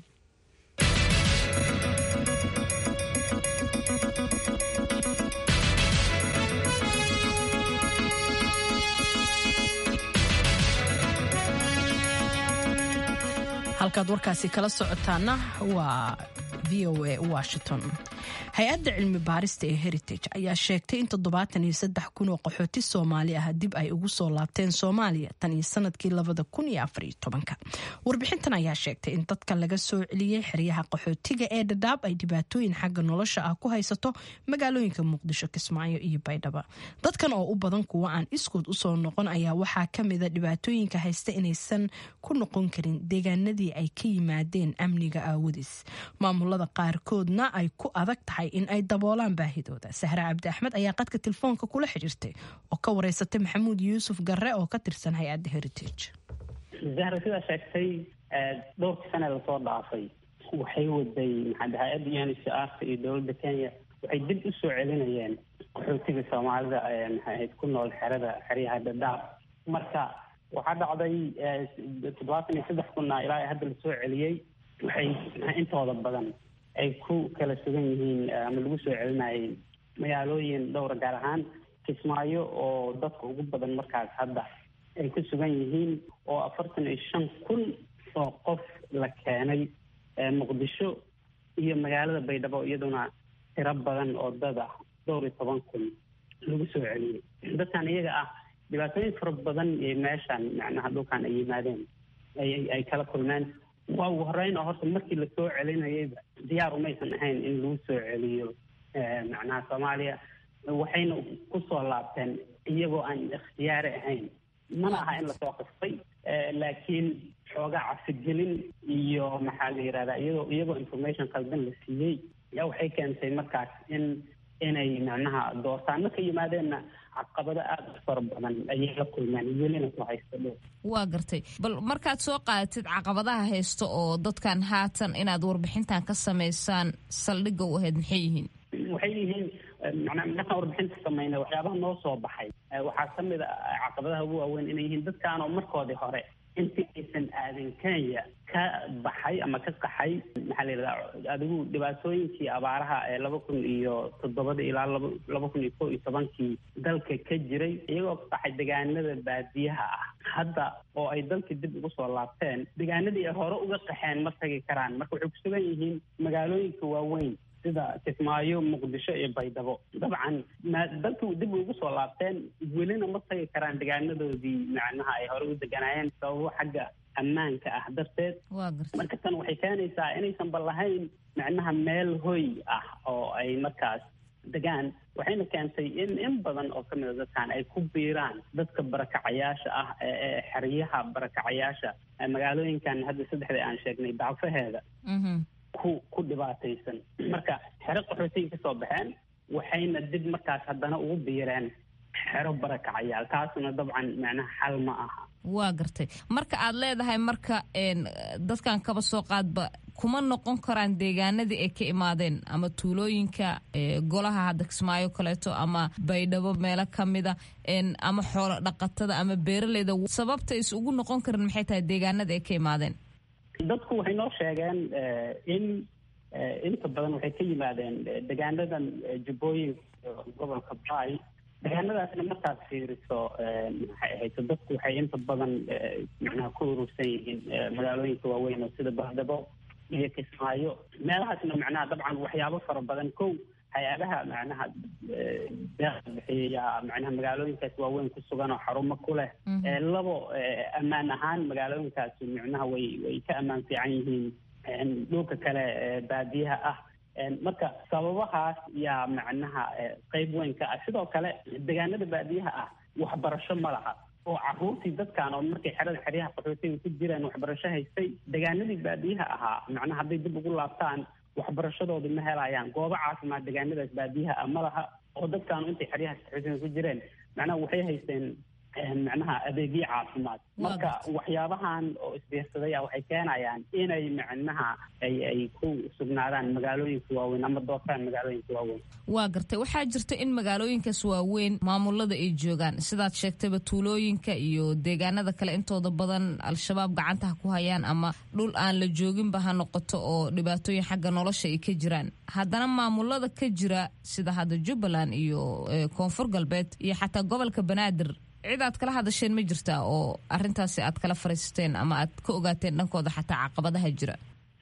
halkaad warkaasi kala socotaana waa v o a washington hay-adda cilmi baarista ee heritage ayaa sheegtay in toddobaatan iyo saddex kun oo qaxooti soomaali ah dib ay ugu soo laabteen soomaaliya tan iyo sanadkii labada kun iyo afar iyo tobanka warbixintan ayaa sheegtay in dadka laga soo celiyey xeryaha qaxootiga ee dhadhaab ay dhibaatooyin xagga nolosha ah ku haysato magaalooyinka muqdisho kismaayo iyo baydhaba dadkan oo u badan kuwa aan iskood usoo noqon ayaa waxaa kamida dhibaatooyinka haysta inaysan ku noqon karin deegaanadii ay ka yimaadeen amniga aawadiis maamulada qaarkoodna ay ku adag tahay in ay daboolaan baahidooda sahra cabdi axmed ayaa qadka telefoonka kula xidhiirtay oo ka wareysatay maxamuud yuusuf garre oo ka tirsan hay-adda heritage zahra sidaa sheegtay dhowrkii sane lasoo dhaafay waxay waday maxaa hay-adda uncrka iyo dowladda kenya waxay dib u soo celinayeen qaxootiga soomaalida maxaahayd ku nool xerada xeryaha dhadhaab marka waxaa dhacday toddobaatan iyo saddex kunna ilaa hadda lasoo celiyey waxay intooda badan ay ku kala sugan yihiin ama lagu soo celinayay magaalooyin dhowra gaar ahaan kismaayo oo dadka ugu badan markaas hadda ay ku sugan yihiin oo afartan iyo shan kun oo qof la keenay muqdisho iyo magaalada baydhabo iyaduna tiro badan oo dad ah dhowr iyo toban kun lagu soo celiyey dadkan iyaga ah dhibaatooyin fara badan iyo meeshan macnaha dhulkan ay yimaadeen ay kala kulmeen waa ugu horeyn oo horta markii lasoo celinayayba diyaar umaysan ahayn in lagu soo celiyo macnaha soomaaliya waxayna kusoo laabteen iyagoo aan ikhtiyaari ahayn mana aha in lasoo qastay laakiin xoogaa cafigelin iyo maxaa la yihahdaa iyagoo iyagoo information qaldan la siiyey yaa waxay keentay markaas in inay macnaha doortaan marka yimaadeenna caqabado aada u fara badan ayay la kulmeen welina ku haysta dhow waa gartay bal markaad soo qaadatid caqabadaha haysta oo dadkan haatan inaad warbixintan ka samaysaan saldhigga u ahayd maxay yihiin waxay yihiin manaa markaan warbixinta sameynay waxyaabaha noo soo baxay waxaa kamid a caqabadaha ugu waaweyn inay yihiin dadkaanoo markoodii hore intii aysan aadin kenya ka baxay ama ka qaxay maxaa la yidhahdaa adigu dhibaatooyinkii abaaraha ee laba kun iyo toddobada ilaa laba laba kun iyo kow iyo tobankii dalka ka jiray iyagoo ka qaxay deegaanada baadiyaha ah hadda oo ay dalkii dib ugu soo laabteen deegaanadii ay hore uga qaxeen ma tagi karaan marka waxay ku sugan yihiin magaalooyinka waaweyn sida kismaayo muqdisho iyo baydhabo dabcan dalkii dib ugu soo laabteen welina ma tagi karaan deegaanadoodii macnaha ay hore u deganaayeen sababo xagga ammaanka ah darteed marka tan waxay keenaysaa inaysan ba lahayn macnaha meel hoy ah oo ay markaas degaan waxayna keentay in in badan oo kamid a dadkan ay ku biiraan dadka barakacayaasha ah ee xeryaha barakacayaasha magaalooyinkan hadda saddexda aan sheegnay dacfaheeda ku ku dhibaataysan marka xero qaxootiga kasoo baxeen waxayna dib markaas haddana ugu biireen xero barakacayaal taasuna dabcan macnaha xal ma aha waa gartay marka aad leedahay marka dadkan kaba soo qaadba kuma noqon karaan deegaanadii ay ka imaadeen ama tuulooyinka golaha hadda kismaayo kaleeto ama baydhabo meelo kamida ama xoolo dhaqatada ama beeraleyda sababta is ugu noqon karin maxay tahay deegaanada ay ka imaadeen dadku waxay noo sheegeen in inta badan waxay ka yimaadeen deegaanadan jubbooyinka gobolka bay deegaanadaasna markaad fiiriso maxay ahayto dadku waxay inta badan macnaha ku urursan yihiin magaalooyinka waaweyn oo sida bahdabo iyo kismaayo meelahaasna macnaha dabcan waxyaabo fara badan kow hay-adaha macnaha deeqa bixiya macnaha magaalooyinkaas waaweyn ku sugan oo xarumo ku leh labo ammaan ahaan magaalooyinkaasi macnaha way way ka ammaan fiican yihiin dhulka kale baadiyaha ah marka sababahaas yaa macnaha qeyb weyn ka ah sidoo kale deegaanada baadiyaha ah waxbarasho ma laha oo caruurtii dadkan oo markay xerada xeryaha qaxootiga ku jiraan waxbarasho haystay deegaanadii baadiyaha ahaa macnaha hadday dib ugu laabtaan waxbarashadooda ma helayaan goobo caafimaad deegaanadaas baadiyaha ah ma laha oo dadkaanu intay xeryaha qaxootiga ku jireen macnaha waxay haysteen macnaha adeegyo caafimaad marka waxyaabahan oo isbiirsaday waxay keenayaan inay macnaha ay ay ku sugnaadaan magaalooyinka waaweyn ama doortaan magaalooyinka waaweyn waa gartay waxaa jirta in magaalooyinkaas waaweyn maamulada ay joogaan sidaad sheegtayba tuulooyinka iyo deegaanada kale intooda badan al-shabaab gacantaha ku hayaan ama dhul aan la jooginba ha noqoto oo dhibaatooyin xagga nolosha ay ka jiraan haddana maamulada ka jira sida hadda jubbaland iyo koonfur galbeed iyo xataa gobolka banaadir cid aad kala hadasheen ma jirtaa oo arintaasi aad kala fariisateen ama aad ka ogaateen dhankooda xataa caqabadaha jira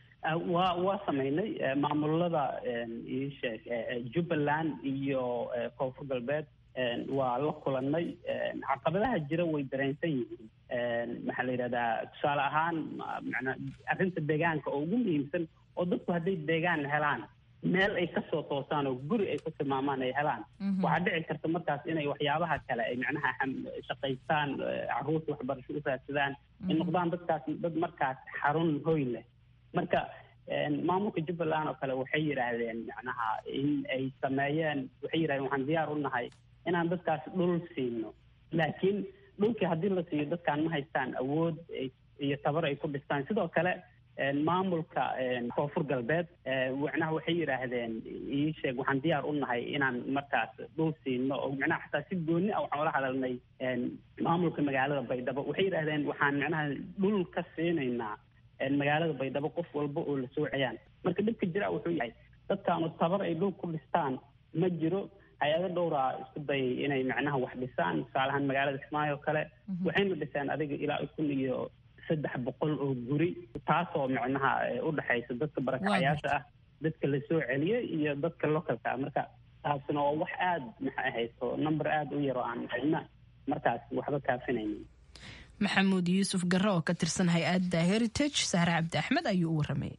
waa waa sameynay maamulada iisheeg jubbaland iyo koonfur galbeed waa la kulanay caqabadaha jira way dareensan yihiin maxaa la yidhahdaa tusaale ahaan manaa arrinta deegaanka oo ugu muhiimsan oo dadku hadday deegaan helaan meel ay kasoo toosaan oo guri ay ku tilmaamaan ay helaan waxaa dhici karta markaas inay waxyaabaha kale ay macnaha shaqaystaan caruurta waxbarasho u raadsadaan ay noqdaan dadkaas dad markaas xarun hoy leh marka maamulka jubbaland oo kale waxay yidhaahdeen macnaha in ay sameeyeen waxay yidhahdeen waxaan diyaar u nahay inaan dadkaas dhul siino laakiin dhulkii haddii la siiyo dadkaan ma haystaan awood iyo tabar ay ku dhistaan sidoo kale maamulka koonfur galbeed macnaha waxay yidhaahdeen ii sheeg waxaan diyaar u nahay inaan markaas dhul siino oo macnaha xataa si gooni ah waxaan ula hadalnay maamulka magaalada baydhabo waxay yidhaahdeen waxaan macnaha dhul ka siinaynaa magaalada baydhabo qof walba oo la soocayaan marka dhibka jira wuxuu yahay dadkaanu tabar ay dhul ku dhistaan ma jiro hay-ado dhowraa isku dayay inay macnaha wax dhisaan tusaalahaan magaalada kismaayo o kale waxayna dhiseen adiga ilaa kun iyo saddex boqol oo guri taasoo macnaha u dhexaysa dadka barakacayaasha ah dadka la soo celiyay iyo dadka localka ah marka taasina waa wax aada maxay ahayso number aada u yaro aan cidna markaas waxba kaafinaynin maxamuud yuusuf garre oo ka tirsan hay-adda heritage sahre cabdi axmed ayuu u warramay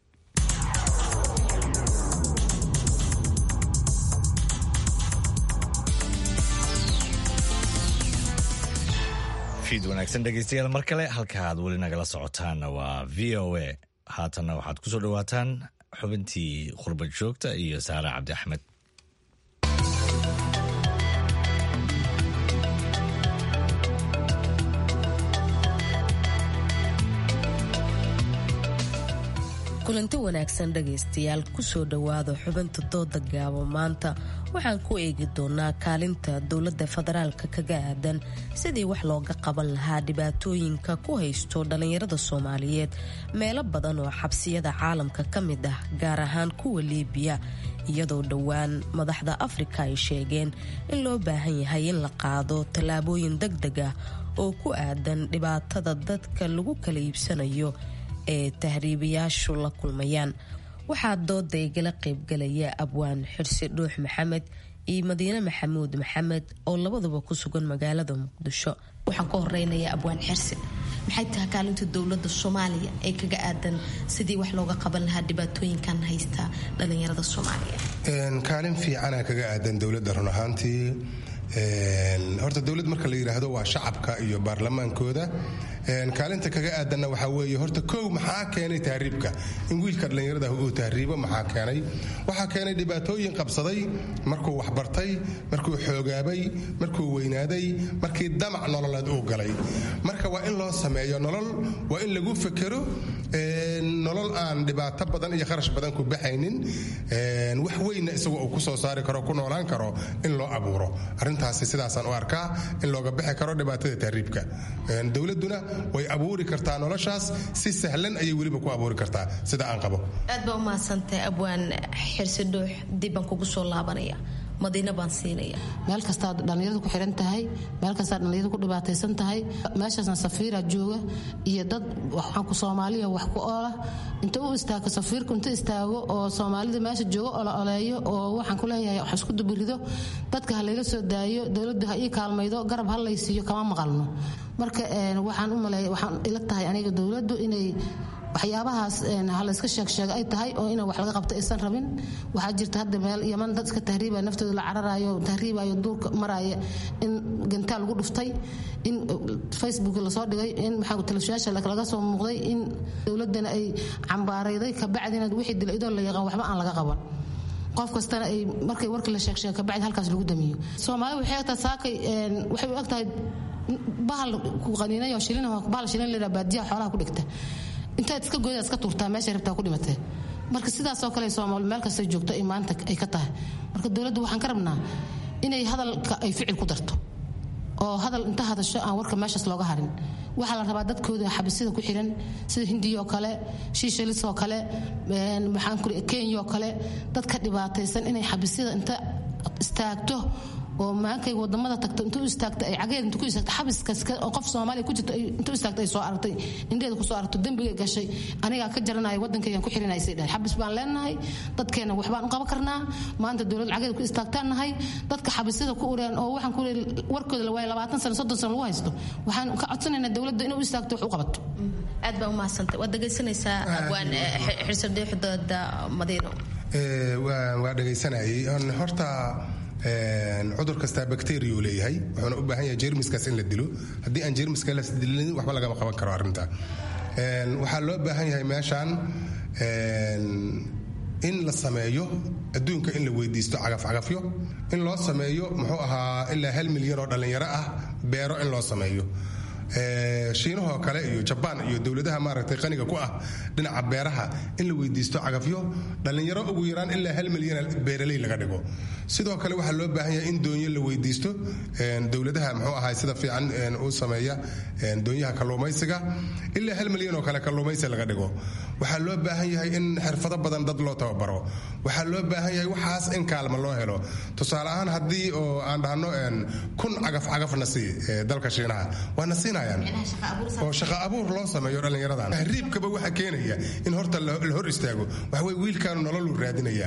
fiid wanaagsan dhegeystayaal mar kale halka aad weli nagala socotaanna waa v o a haatanna waxaad ku soo dhowaataan xubintii khurbad joogta iyo saare cabdi axmed kulanti wanaagsan dhegaystayaal kusoo dhowaada xubinta dooda gaabo maanta waxaan ku eegi doonaa kaalinta dowladda federaalka kaga aadan sidii wax looga qaban lahaa dhibaatooyinka ku haysto dhallinyarada soomaaliyeed meelo badan oo xabsiyada caalamka ka mid ah gaar ahaan kuwa liibiya iyadoo dhowaan madaxda afrika ay sheegeen in loo baahan yahay in la qaado tallaabooyin deg deg ah oo ku aadan dhibaatada dadka lagu kala iibsanayo ee tahriibayaashu la kulmayaan waxaa dooda igala qaybgalaya abwaan xirsi dhuux maxamed iyo madiine maxamuud maxamed oo labaduba ku sugan magaalada muqdisho waxaan ka horeynayaa abwaan xirsi maxay tahay kaalinta dowlada soomaaliya ee kaga aadan sidii wax looga qaban lahaa dhibaatooyinkan haysta dhalinyarada soomaaliya kaalin fiicana kaga aadan dowladda run ahaantii horta dowlad marka la yidhaahdo waa shacabka iyo baarlamaankooda kaalinta kaga aadanna waxaa weeye horta kow maxaa keenay tahriibka in wiilka dhallinyarada uu tahriibo maxaa keenay waxaa keenay dhibaatooyin qabsaday markuu waxbartay markuu xoogaabay markuu weynaaday markii damac nololeed uu galay marka waa in loo sameeyo nolol waa in lagu fekero nolol aan dhibaato badan iyo kharash badan ku baxaynin wax weynna isagu uu ku soo saari karo ku noolaan karo in loo abuuro arrintaasi sidaasaan u arkaa in looga bixi karo dhibaatada tahriibka dowladuna way abuuri kartaa noloshaas si sahlan ayay weliba ku abuuri kartaa sida aan qabo aad baa u mahadsantahay abwaan xirsi dhuux dibbaan kugu soo laabanaya madiina baan siinaya meel kastaad dhallinyarada ku xiran tahay meel kastaad dhallinyarada ku dhibaataysan tahay meeshaasna safiira jooga iyo dad waxaanku soomaaliya wax ku oola inta u istaago safiirku inta istaago oo soomaalida meesha jooga ola oleeyo oo waxaan ku leeyahay wax isku dubirido dadka ha layga soo daayo dowladdu ha ii kaalmaydo garab ha laysiiyo kama maqalno marka waxaan u maleeya waxaan ila tahay aniga dowladdu inay waxyaabahaas halayska sheegsheega ay tahay oo ina wax laga qabto aysan rabin waxaa jirta hadda meel yaman dad iska tahriibaya naftooda la cararayo tahriibayo duurka maraya in gantaal lagu dhuftay in facebook lasoo dhigay in maxaa telefishiyaasha laga soo muuqday in dowladana ay cambaarayday kabacdina wixii dila idoo la yaqaan waxba aan laga qaban qof kastana ay markay warkii la sheegsheega kabacdi halkaas lagu damiyo soomaali waxay egtahay saakay waxay u egtahay bahal ku qaniinayo shilin bahal shilin la baadiyaha xoolaha ku dhigta intaad iska goyda iska tuurtaa meesha rabtaa ku dhimatee marka sidaasoo kale soomaali meel kastay joogto ay maanta ay ka tahay marka dowladdu waxaan ka rabnaa inay hadalka ay ficil ku darto oo hadal inta hadasho aan warka meeshaas looga harin waxaa la rabaa dadkooda xabisida ku xiran sida hindiya oo kale shiishalis oo kale maxaan ku kenya oo kale dadka dhibaataysan inay xabisida inta istaagto oo maankay wadamada tagto intuu istaagta ay cageed intuu ku istaagta xabiskaas oo qof Soomaaliya ku jirto intuu istaagta ay soo aragtay indheeda ku soo aragto dambiga gashay aniga ka jaranayo wadankaygan ku xirinay say dhahay xabis baan leenahay dadkeena wax baan u qaban karnaa maanta dowlad cageed ku istaagtaan nahay dadka xabisada ku ureen oo waxaan ku warkooda la waayay 20 sano 30 sano lagu haysto waxaan ka codsanaynaa dowladda inuu istaagto wax u qabato aad baa u mahadsantahay waad dhegaysanaysaa abwaan xirsadeexdooda madiino waa dhegaysanayay horta cudur kastaa bacteria uu leeyahay wuxuuna u baahan yahay jermiskaas in la dilo haddii aan jermiska la dilin waxba lagama qaban karo arrinta waxaa loo baahan yahay meeshaan in la sameeyo adduunka in la weydiisto cagafcagafyo in loo sameeyo muxuu ahaa ilaa hal milyan oo dhallinyaro ah beero in loo sameeyo shiinahoo kale iyo jabaan iyo dowladaha maaragtay qaniga ku ah dhinaca beeraha in la weydiisto cagafyo dhallinyaro ugu yaraan ilaa hal milyan beeraley laga dhigo sidoo kale waxaa loo baahan yahay in doonyo la weydiisto dowladaha muxuu ahay sida fiican u sameeya doonyaha kalluumaysiga ilaa hal milyan oo kale kalluumaysi laga dhigo waxaa loo baahan yahay in xirfado badan dad loo tababaro waxaa loo baahan yahay waxaas in kaalma loo helo tusaale ahaan haddii oo aan dhahno kun cagaf cagafna sii dalka shiinaha waana siinayaan oo shaqa abuur loo sameeyo dhallinyaradan tahriibkaba waxa keenaya in horta la hor istaago waxawey wiilkaanu nololu raadinaya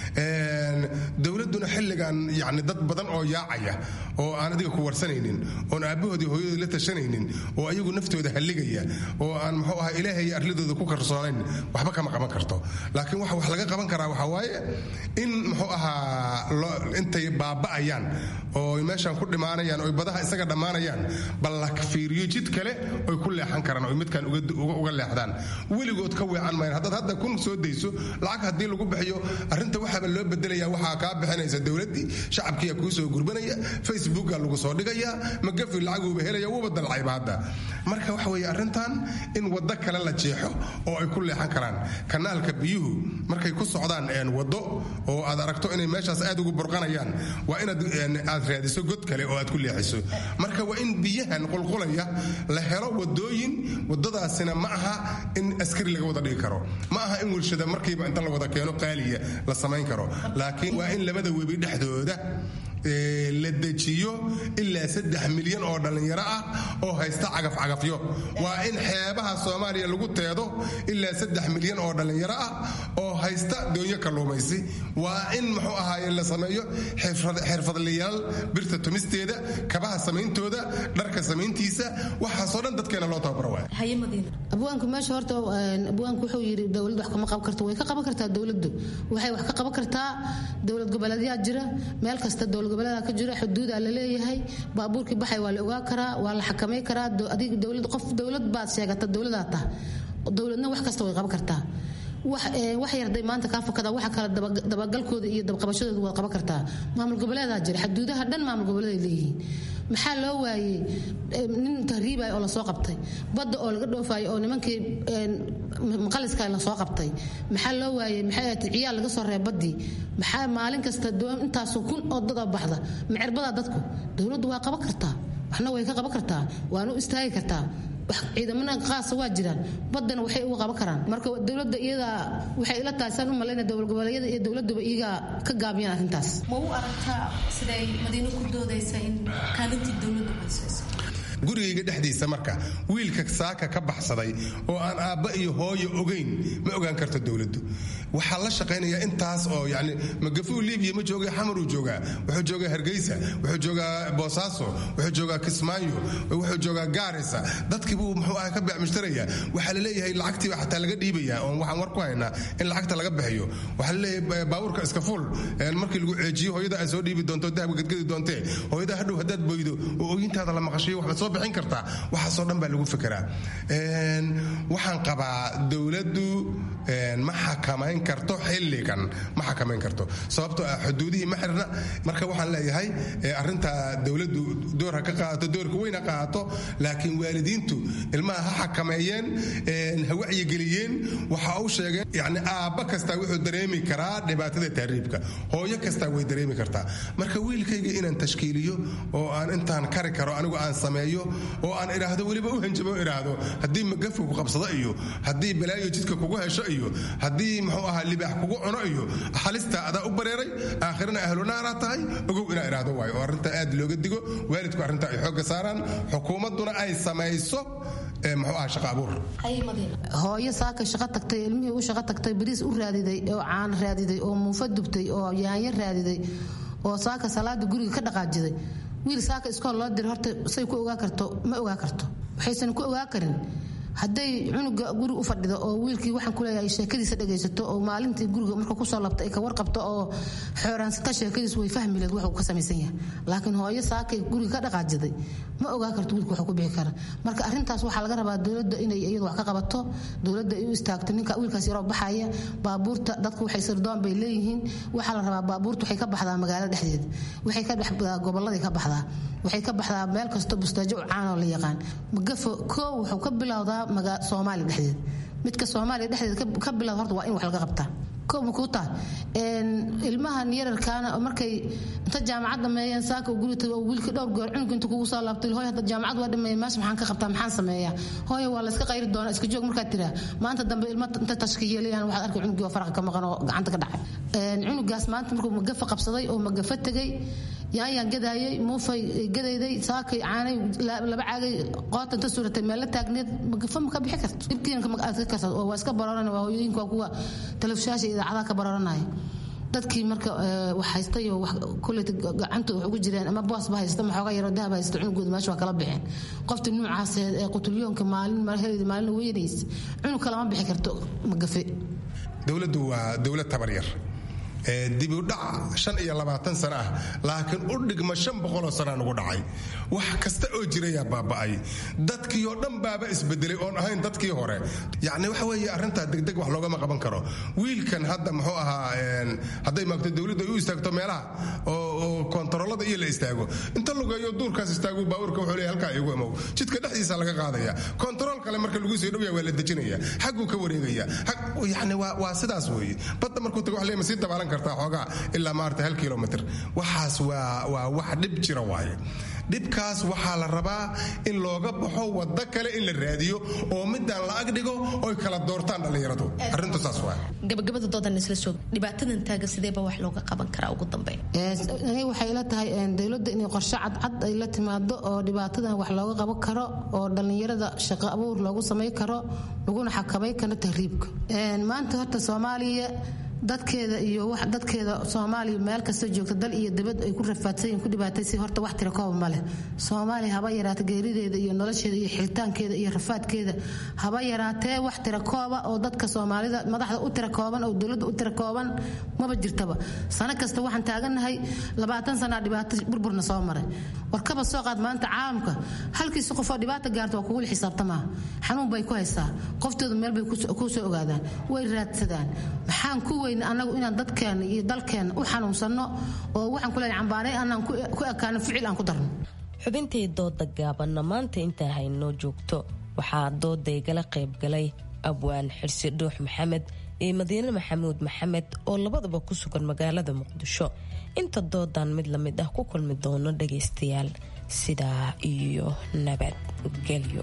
dowladuna xilligan yani dad badan oo yaacaya oo aan adiga ku warsanaynin oon aabbahoodii hooyadood la tashanaynin oo ayagu naftooda halligaya oo aan muxuu ahaa ilaahay arladooda ku karsoonayn waxba kama qaban karto laakiin waxa wax laga qaban karaa waxaa waaye in muxuu ahaa intay baaba'ayaan oo meeshan ku dhimaanayaan oo badaha isaga dhammaanayaan bal la fiiriyo jid kale oy ku leexan karaan oy midkan uga leexdaan weligood ka weecan mayan haddaad hadda kun soo dayso lacag haddii lagu bixiyo arrinta waxaaba loo bedelaya waxaa kaa bixinaysa dowladdii shacabkiiya kuu soo gurbanaya facebooka lagu soo dhigaya magafi lacaguuba helaya wuuba dalcayba hadda marka waxa weeye arrintan in waddo kale la jeexo oo ay ku leexan karaan kanaalka biyuhu markay ku socdaan waddo oo aad aragto inay meeshaas aad ugu burqanayaan waa inaad aad raadiso god kale oo aad ku leexiso marka waa in biyahan qulqulaya la helo wadooyin wadadaasina ma aha in askari laga wada dhigi karo ma aha in warshada markiiba inta la wada keeno qaaliya la samayn karo laakiin waa in labada webi dhexdooda la dejiyo ilaa saddex milyan oo dhallinyaro ah oo haysta cagafcagafyo waa in xeebaha soomaaliya lagu teedo ilaa saddex milyan oo dhallinyaro ah oo haysta doonyo kalluumaysi waa in muxuu ahaaye la sameeyo xirfadlayaal birta tumisteeda kabaha samayntooda dharka samayntiisa waxaasoo dhan dadkeena loo tababaro waay abwaanku meesha horta abwaanku wuxuu yidhi dowlad wax kama qaban karto way ka qaban kartaa dowladdu waxay wax ka qaban kartaa dowlad goboleedyaa jira meel kasta dowlad goboleeda ka jira xuduuda la leeyahay baabuurkii baxay waa la ogaa karaa waa la xakamay karaa adiga dowlad qof dowlad baad sheegata dowladaa tah dowladna wax kasta way qaban kartaa wax yarday maanta kaa fakada waxa kale dabagalkooda iyo dabqabashadooda waad qaban kartaa maamul goboleedaa jira xuduudaha dhan maamul goboleeday leeyihiin maxaa loo waayey nin tahriibay oo lasoo qabtay badda oo laga dhoofayo oo nimankii maqaliska lasoo qabtay maxaa loo waayey maxay ahayd ciyaal laga soo reeb baddii maxaa maalin kasta intaasoo kun oo dad oo baxda macerbadaa dadku dowladdu waa qaban kartaa waxna way ka qaban kartaa waana u istaagi kartaa ciidamada qaasa waa jiraan badana waxay uga qaban karaan marka dowlada iyada waxay ila tahay saan u malayna dowlad goboleedyada iyo dowladuba iyaga ka gaabiyaan arrintaas ma u aragtaa siday madiino ku doodaysa in kaalintii dowladdu haysayso gurigayga dhexdiisa marka wiilka saaka ka baxsaday oo aan aabba iyo hooyo ogayn ma ogaan karto dowladdu waxaa la shaqaynaya intaas oo yani magafuu libiya ma jooga xamaruu joogaa wuxuu joogaa hargeysa wuxuu joogaa boosaaso wuxuu joogaa kismaayo wuxuu joogaa gaarisa dadkii buu muxuu ah ka bacmushtaraya waxaa la leeyahay lacagtiiba xataa laga dhiibaya oon waxaan war ku haynaa in lacagta laga bixiyo waxaa la leeyahay baabuurka iska fuul markii lagu ceejiyo hooyada ay soo dhiibi doonto dahabka gadgadi doontee hooyada hadhow haddaad boydo oo ooyintaada la maqashiyo waxba soo bixin kartaa waxaasoo dhan baa lagu fekeraa waxaan qabaa dowladdu ma xakamayn karto xilligan ma xakamayn karto sababtoo ah xuduudihii ma xirna marka waxaan leeyahay arinta dowladdu door ha ka qaadato doorka weyn ha qaato laakiin waalidiintu ilmaha ha xakameeyeen ha wacyigeliyeen waxa uu sheegeen yani aabba kastaa wuxuu dareemi karaa dhibaatada tahriibka hooyo kastaa way dareemi kartaa marka wiilkayga inaan tashkiiliyo oo aan intaan kari karo anigu aan sameeyo oo aan idhaahdo weliba u hanjabo idhaahdo haddii magafu ku qabsado iyo haddii balaayo jidka kugu hesho iyo haddii muxuu ahaa libaax kugu cuno iyo halista adaa u bareeray aakhirana ahlunaanaa tahay ogow inaa idhaahdo waayo oo arrinta aad looga digo waalidku arrinta ay xoogga saaraan xukuumadduna ay samayso muxuu ahaa shaqa abuur hooyo saaka shaqo tagtay ilmihii u shaqo tagtay bariis u raadiday oo caan raadiday oo muufa dubtay oo yaanyo raadiday oo saaka salaada guriga ka dhaqaajiday wiil saaka iskool loo diray horta say ku ogaa karto ma ogaa karto waxaysan ku ogaa karin hadday cunuga guriga u fadhido oo wiilkii waxaan kuleeyahay sheekadiisa dhegaysato oo maalintii guriga marka kusoo labta ay ka warqabto oo xooraansata sheekadiis way fahmi leed wuxuu ka samaysan yahay laakiin hooyo saakay guriga ka dhaqaajiday ma ogaa karto wiilka wuxuu ku bixi kara marka arrintaas waxaa laga rabaa dowladda inay iyadu wax ka qabato dowladda ay u istaagto ninka wiilkaas yaroo baxaya baabuurta dadku waxay sirdoon bay leeyihiin waxaa la rabaa baabuurta waxay ka baxdaa magaalada dhexdeeda waxay ka baxdaa goboladay ka baxdaa waxay ka baxdaa meel kasto bustaajo u caanoo la yaqaan magafo koo wuxuu ka bilowdaa soomaaliya dhexdeeda midka soomaaliya dhexdeeda ka bilowda horta waa in wax laga qabtaa kow makuu taha ilmahan yararkaana markay inta jaamacad dhameeyeen saaka guri tago wiilka dhowr goor cunug inta kugu soo laabtay hooy hadda jaamacad waa dhameeyay meesha maxaan ka qabtaa maxaan sameeyaa hooyo waa la iska qayri doonaa iska joog markaad tiraa maanta dambe ilma inta tashkiyeelayaan waxaad arkay cunugii oo faraqa ka maqan oo gacanta ka dhacay cunugaas maanta markuu magafa qabsaday oo magafa tegay yaanyaan gadaayay muufay gadayday saakay caanay laba caagay qoota inta suuratay meel la taagneed magafa ma ka bixi karto dhibkiina aad ka karto oo waa iska barooran waa hooyooyinka waa kuwa telefishaasha idaacadaha ka barooranaya dadkii marka wax haystay oo kuleyta gacanta wax ugu jireen ama boosba haysta maxooga yaroo dahab haysta cunugooda meesha waa kala bixeen qofta nuucaas ee qutulyoonka maalin heleyda maalin weynaysa cunug kalama bixi karto magafe dowladdu waa dowlad tabar yar dibudhac shan iyo labaatan sano ah laakiin u dhigma shan boqoloo sanaa nugu dhacay wax kasta oo jirayaa baaba'ay dadkii oo dhan baaba isbedelay oon ahayn dadkii hore yacni waxa weeye arrintaa degdeg wax loogama qaban karo wiilkan hadda muxuu ahaa hadday maagto dowladdu ay u istaagto meelaha oo kontaroolada iyo la istaago inta lugeeyo duurkaas istaagu baabuurka wuxuu leeyahay halkaa igu imow jidka dhexdiisa laga qaadaya kontarool kale marka lagu soo dhowyaa waa la dejinaya xagguu ka wareegaya yacni waa sidaas weeye badda markuu tago wax leema sii dabaalan oogaa ilaa maarata hal kilomitr waxaas waa wax dhib jira waaye dhibkaas waxaa la rabaa in looga baxo wado kale in la raadiyo oo midaan la agdhigo oy kala doortaan dhallinyaradu arrintu saas waa gabagabada doodan isla soo dhibaatadan taaga sideeba wax looga qaban karaa ugu dambeyn aniga waxay ila tahay dowladda inay qorshe cadcad ay la timaado oo dhibaatadan wax looga qaban karo oo dhallinyarada shaqo abuur loogu samay karo laguna xakamay karo tahriibka maanta horta soomaaliya dadkeeda iyo wax dadkeeda soomaaliya meel kasta joogta dal iyo dibad ay ku rafaadsan yihiin ku dhibaataysa horta wax tira kooba ma leh soomaaliya haba yaraata geerideeda iyo nolosheeda iyo xiritaankeeda iyo rafaadkeeda haba yaraatee wax tira kooba oo dadka soomaalida madaxda u tira kooban oo dowladda u tira kooban maba jirtaba sano kasta waxaan taagannahay labaatan sanaa dhibaato burburna soo maray warkaba soo qaad maanta caalamka halkiisa qofoo dhibaata gaarta waa kugula xisaabtamaa xanuun bay ku haysaa qoftooda meel bay ku soo ogaadaan way raadsadaan maxaan ku weyna annagu inaan dadkeena iyo dalkeena u xanuunsanno oo waxaan ku leeyahay cambaanay anaan ku ekaano ficil aan ku darno xubintii dooda gaabanna maanta intaa haynoo joogto waxaa dooda igala qaybgalay abwaan xirsi dhuux maxamed iyo madiine maxamuud maxamed oo labadaba ku sugan magaalada muqdisho inta doodan mid la mid ah ku kulmi doono dhagaystayaal sidaa iyo nabadgelyo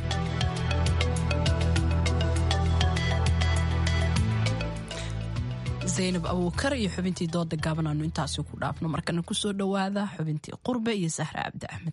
zaynab abuukar iyo xubintii dooda gaaban aanu intaasi ku dhaafno markana kusoo dhowaada xubintii qurbe iyo sahra cabdi axmed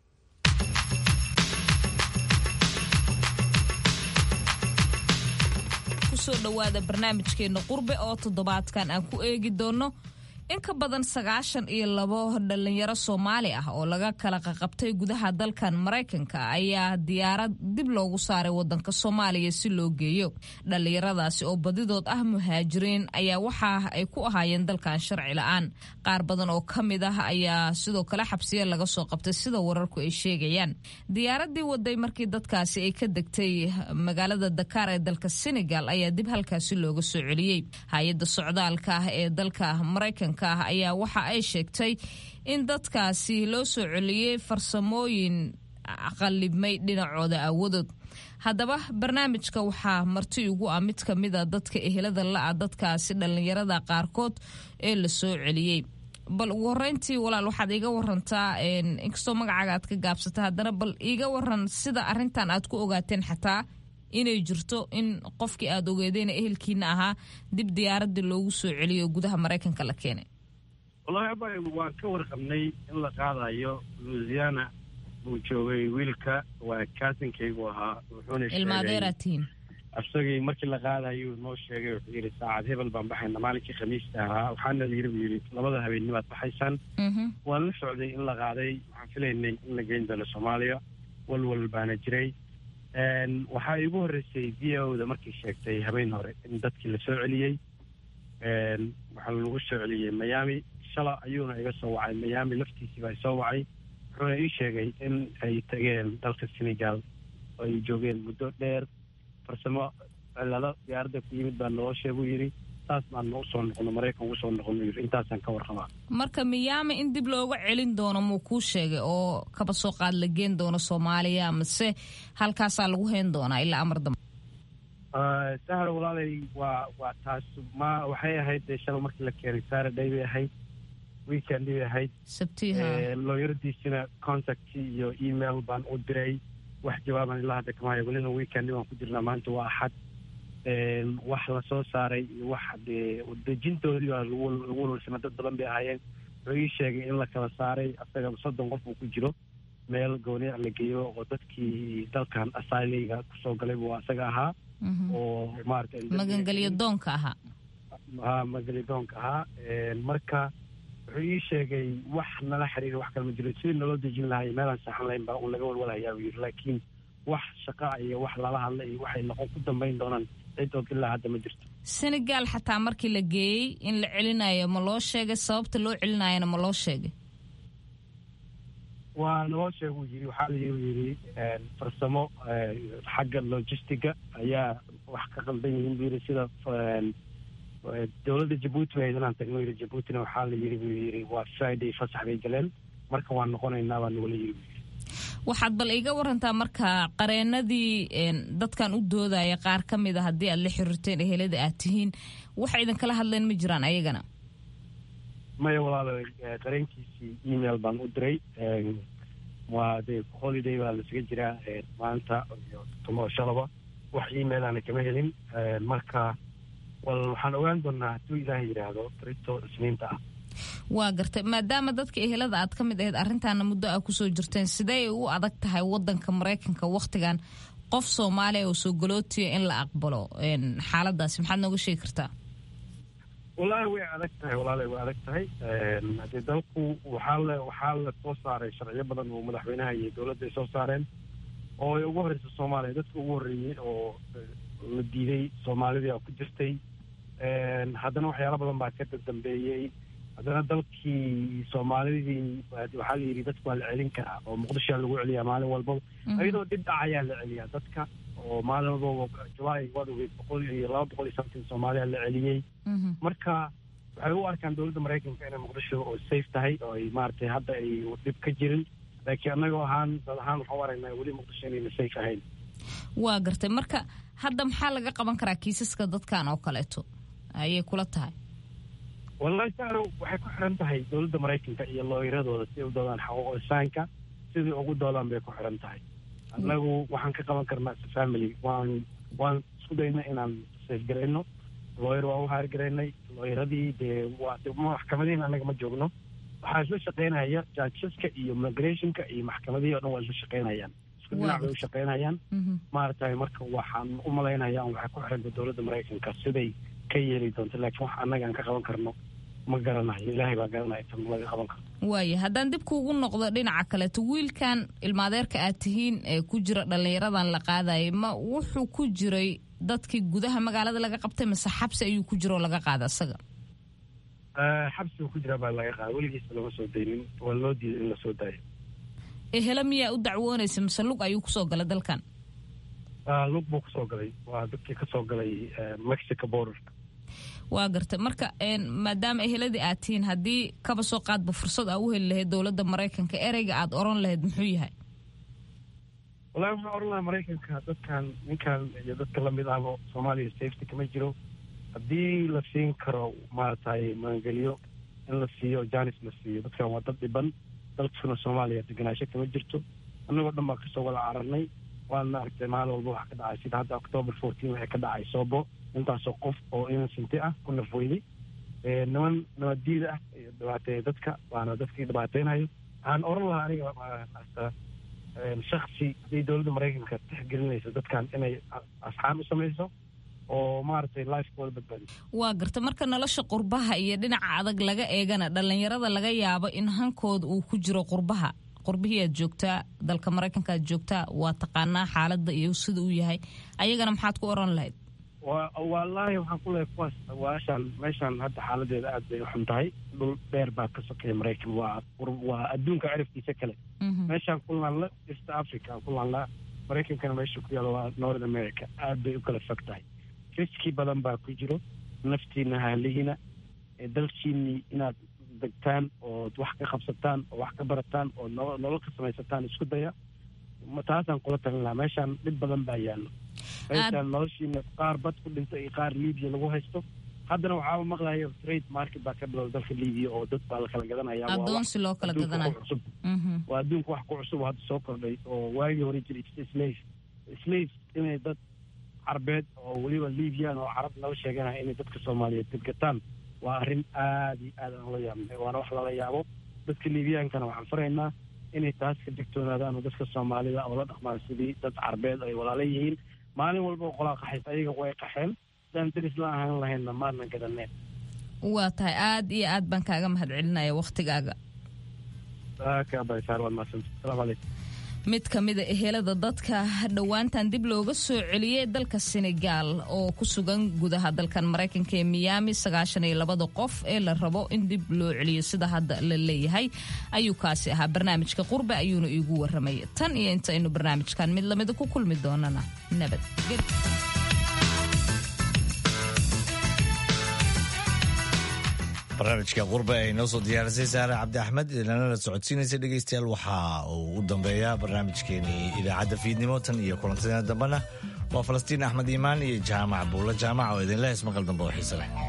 kusoo dhowaada barnaamijkeena qurbe oo toddobaadkan aan ku eegi doono in ka badan sagaashan iyo labo dhalinyaro soomaali ah oo laga kala qaqabtay gudaha dalkan maraykanka ayaa diyaarad dib loogu saaray wadanka soomaaliya si loo geeyo dhalinyaradaasi oo badidood ah muhaajiriin ayaa waxa ay ku ahaayeen dalkan sharci la-aan qaar badan oo ka mid ah ayaa sidoo kale xabsiya laga soo qabtay sida wararku ay sheegayaan diyaaradii waday markii dadkaasi ay ka degtay magaalada dakaar ee dalka senegal ayaa dib halkaasi looga soo celiyey hay-adda socdaalka ah ee dalka maraykanka ayaa waxa ay sheegtay in dadkaasi loo soo celiyey farsamooyin qalibmay dhinacooda aawadood haddaba barnaamijka waxaa marti ugu ah mid ka mida dadka ehelada la-a dadkaasi dhallinyarada qaarkood ee la soo celiyey bal ugu horeyntii walaal waxaad iiga warantaa inkastoo magacaaga aad ka gaabsata haddana bal iiga waran sida arintan aad ku ogaateen xataa inay jirto in qofkii aad ogeedeen ehelkiina ahaa dib diyaaradii loogu soo celiyo gudaha maraykanka la keenay wallahi abay waan ka warqabnay in la qaadayo louisiana buu joogay wiilka waa kaasinkaygu ahaa wuxuuna ilmaadeeratiin isagii markii la qaadayo noo sheegay wuxuu yidhi saacad hebel baan baxayna maalinkii khamiista ahaa waxaana yiri buu yidhi labada habeennimaad baxaysaan waan la socday in la qaaday waxaan filaynay in la geyn doono soomaaliya walwal baana jiray waxaa iigu horreysay v o da markii sheegtay habeen hore in dadkii la soo celiyey waxaa lagu soo celiyey miami shala ayuuna iga soo wacay miami laftiisii baa isoo wacay wuxuuna ii sheegay in ay tageen dalka senegal oo ay joogeen muddo dheer farsamo cilado diyaaradda ku yimid baa naloo sheeguu yidhi saas baan noo soo noqono maraykan ugu soo noqono yidhi intaasaan ka warqabaa marka miyaami in dib looga celin doono muu kuu sheegay oo kaba soo qaad la geen doono soomaaliya mase halkaasaa lagu hayn doonaa ilaa amar dambe sahra walaalay waa waa taas ma waxay ahayd dee shala markii la keenay saturday bay ahayd weekendii bay ahayd sabtiha looyaradiisina contact iyo email baan u diray wax jawaaban ilaa hadda kama hayo welina weekendi baan ku jirnaa maanta waa axad wax la soo saaray iyo wax dee dejintoodii baa lagu walwalsana dad badan bay ahaayeen wuxuu ii sheegay in la kala saaray asaga soddon qof uu ku jiro meel gooniya la geeyo oo dadkii dalkan asyleyga kusoo galay buu asaga ahaa oo maarata magangelyo doonka ahaa ha magangelyo doonka ahaa marka wuxuu ii sheegay wax nala xiriira wax kale ma jiro sidii naloo dejin lahay meelaan saxan lahayn baa un laga walwalahayaa buu yidhi laakiin wax shaqa iyo wax lala hadla iyo waxay noqon ku dambayn doonaan cidood ilaa hadda ma jirto senegal xataa markii la geeyey in la celinayo ma loo sheegay sababta loo celinayana ma loo sheegay waa naloo sheeguu yidhi waxaa la yidhi farsamo xagga logistiga ayaa wax ka qaldan yihiin buu yidhi sida dowladda jabuuti ba inaan tagno yidhi jabuutina waxaa la yidhi buu yidhi waa friday fasax bay galeen marka waan noqonaynaa baa nagula yidhi waxaad bal iga warantaa marka qareenadii dadkan u doodaya qaar ka mid a haddii aad la xiriirteen ehelada aad tihiin waxa idinkala hadleen ma jiraan ayagana maya walaalo qareenkiisii email baan u diray waa de holiday baa lasaga jiraa maanta iyo tomo shalaba wax emailana kama helin marka wal waxaan ogaan doonaa hadduu ilaaha yidhaahdo barito isniinta ah waa gartay maadaama dadka ehelada aad ka mid ahayd arrintaana muddo a kusoo jirteen sidee u adag tahay wadanka maraykanka wakhtigan qof soomaaliya oo soo galootiya in la aqbalo xaaladaasi maxaad nooga sheegi kartaa wallaahi way adag tahay walaala way adag tahay haddii dalku waxaa la waxaa la soo saaray sharciyo badan oo madaxweynaha iyo dowladda ay soo saareen oo ay ugu horreysa soomaaliya dadka ugu horreeyey oo la diiday soomaalidii oo ku jirtay haddana waxyaalo badan baa ka dambeeyey haddana dalkii soomaalidii waxaa la yidhi dadku waa la celin karaa oo muqdishoa lagu celiyaa maalin walbaba iyadoo dhib dhacayaa la celiyaa dadka oo maalin walbaba julaay waad ogeyd boqol iyo laba boqol iyo something soomaaliya la celiyey marka waxay u arkaan dowladda maraykanka inay muqdisho oo safe tahay oo ay maaragtay hadda ay dhib ka jirin laakiin annagoo ahaan dad ahaan waxaan u aragnaa weli muqdisho inayna safe ahayn waa gartay marka hadda maxaa laga qaban karaa kiisaska dadkan oo kaleeto ayay kula tahay wallahi saaro waxay ku xiran tahay dowladda maraykanka iyo looyiradooda si ay u doodaan xaquuq insaanka sidii ugu doodaan bay ku xiran tahay annagu waxaan ka qaban karnaa as family waan waan isku dayna inaan safgarayno looyar waan u haargaraynay looyaradii dee waa maxkamadihiin annaga ma joogno waxaa isla shaqaynaya judgeska iyo migrationka iyo maxkamadihii o dhan waa isla shaqaynayaan isku dhinac bay u shaqaynayaan maaragtay marka waxaan u malaynayaa waxay ku xiranta dowladda maraykanka siday ka yeeli doonto laakiin wax annaga aan ka qaban karno ma garanayo ilaahay baa garanaya tan laga qaban karo waaya haddaan dib kuugu noqdo dhinaca kaleeto wiilkan ilmaadeerka aad tihiin ee ku jira dhallinyaradan la qaadayay ma wuxuu ku jiray dadkii gudaha magaalada laga qabtay mase xabsi ayuu ku jira oo laga qaada isaga xabsiga ku jira baa laga qaada weligiisa lama soo daynin waa loo diiday in lasoo daayo ehelo miyaa u dacwoonaysa mase lug ayuu kusoo galay dalkan lug buu kusoo galay waa dadkii kasoo galay mexico border waa gartay marka maadaama eheladii aad tihiin haddii kaba soo qaadba fursad aa u heli lahayd dowladda maraykanka ereyga aad oran lahayd muxuu yahay wallahi waxaan oran lahaa maraykanka dadkan ninkan iyo dadka lamid ahba soomaaliya safety kama jiro haddii la siin karo maaragtay maangeliyo in la siiyo janis la siiyo dadkan waa dad dhiban dalkuna soomaaliya deganaasho kama jirto annagoo dhan baa kasoo wada cararnay waana aragtay maalin walba waxa ka dhacay sida hadda october fourteen waxay ka dhacay soobo intaasoo qof oo innocenti ah ku nafweyday niman nabaddiida ah iyo dhibaateeya dadka waana dadkii dhibaateynayo waxaan oran lahaa aniga shaksi haddii dowladda maraykanka tixgelinaysa dadkan inay asxaan u samayso oo maaragtay lifekooda badbaadiso waa garta marka nolosha qurbaha iyo dhinaca adag laga eegana dhallinyarada laga yaabo in hankooda uu ku jiro qurbaha qurbihii aad joogtaa dalka maraykanka aad joogtaa waa taqaanaa xaaladda iyo sida uu yahay ayagana maxaad ku oran lahayd wallaahi waxaan ku leehay kuwaas waashaan meeshaan hadda xaaladeeda aad bay u xun tahay dhul dheer baa ka sokeeya maraykan waa waa adduunka cirifkiisa kale meeshaan ku laanla east africa ku laanla maraykankana meesha ku yaalo waa north america aad bay u kala fog tahay riski badan baa ku jiro naftiina haalihiina dalkiinii inaad degtaan ood wax ka qabsataan oo wax ka barataan oo nolol ka samaysataan isku daya taasaan kula talin lahaa meeshaan dhib badan baa yaallo meeshaan noloshiina qaar bad ku dhinta iyo qaar libiya lagu haysto haddana waxaaba maqlaya trade market baa ka bilowda dalka libiya oo dad baa la kala gadanaya adoonsi loo kala gadanayo cusub waa adduunka wax ku cusub oo hadda soo kordhay oo waagii hore jiray slave slave inay dad carbeed oo weliba libiyan oo carab nala sheeganaya inay dadka soomaaliyeed deggataan waa arrin aad iyo aad aan la yaabnay waana wax lala yaabo dadka liibiyaankana waxaan faraynaa inay taas ka digtoonaadaan oo dadka soomaalida oo la dhaqmaan sidii dad carbeed ay walaala yihiin maalin walba oo qolaa qaxaysa ayaga way qaxeen sidaan daris la ahaan lahaynna maadna garaneen waa tahay aad iyo aad baan kaaga mahadcelinaya wakhtigaaga kaabasaar waad mahadsanta asalaamu calaykum mid ka mida ehelada dadka dhowaantan dib looga soo celiyey dalka senegaal oo ku sugan gudaha dalkan maraykanka ee miyaami sagaashan iyo labada qof ee la rabo in dib loo celiyo sida hadda la leeyahay ayuu kaasi ahaa barnaamijka qurbe ayuuna iigu waramay tan iyo inta aynu barnaamijkan mid lamida ku kulmi doonana nabad barnaamijka qurbe ay noo soo diyaarisay saare cabdi axmed idinana la socodsiinaysa dhegeystayaal waxa uu u dambeeyaa barnaamijkeenii idaacadda fiidnimo tan iyo kulantadeena dambena waa falastiin axmed iimaan iyo jaamac buulla jaamac oo idinleh ismaqal dambe oo xiise leh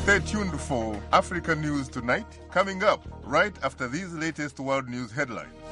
Stay tuned for Africa News Tonight, coming up right after these latest world news headlines.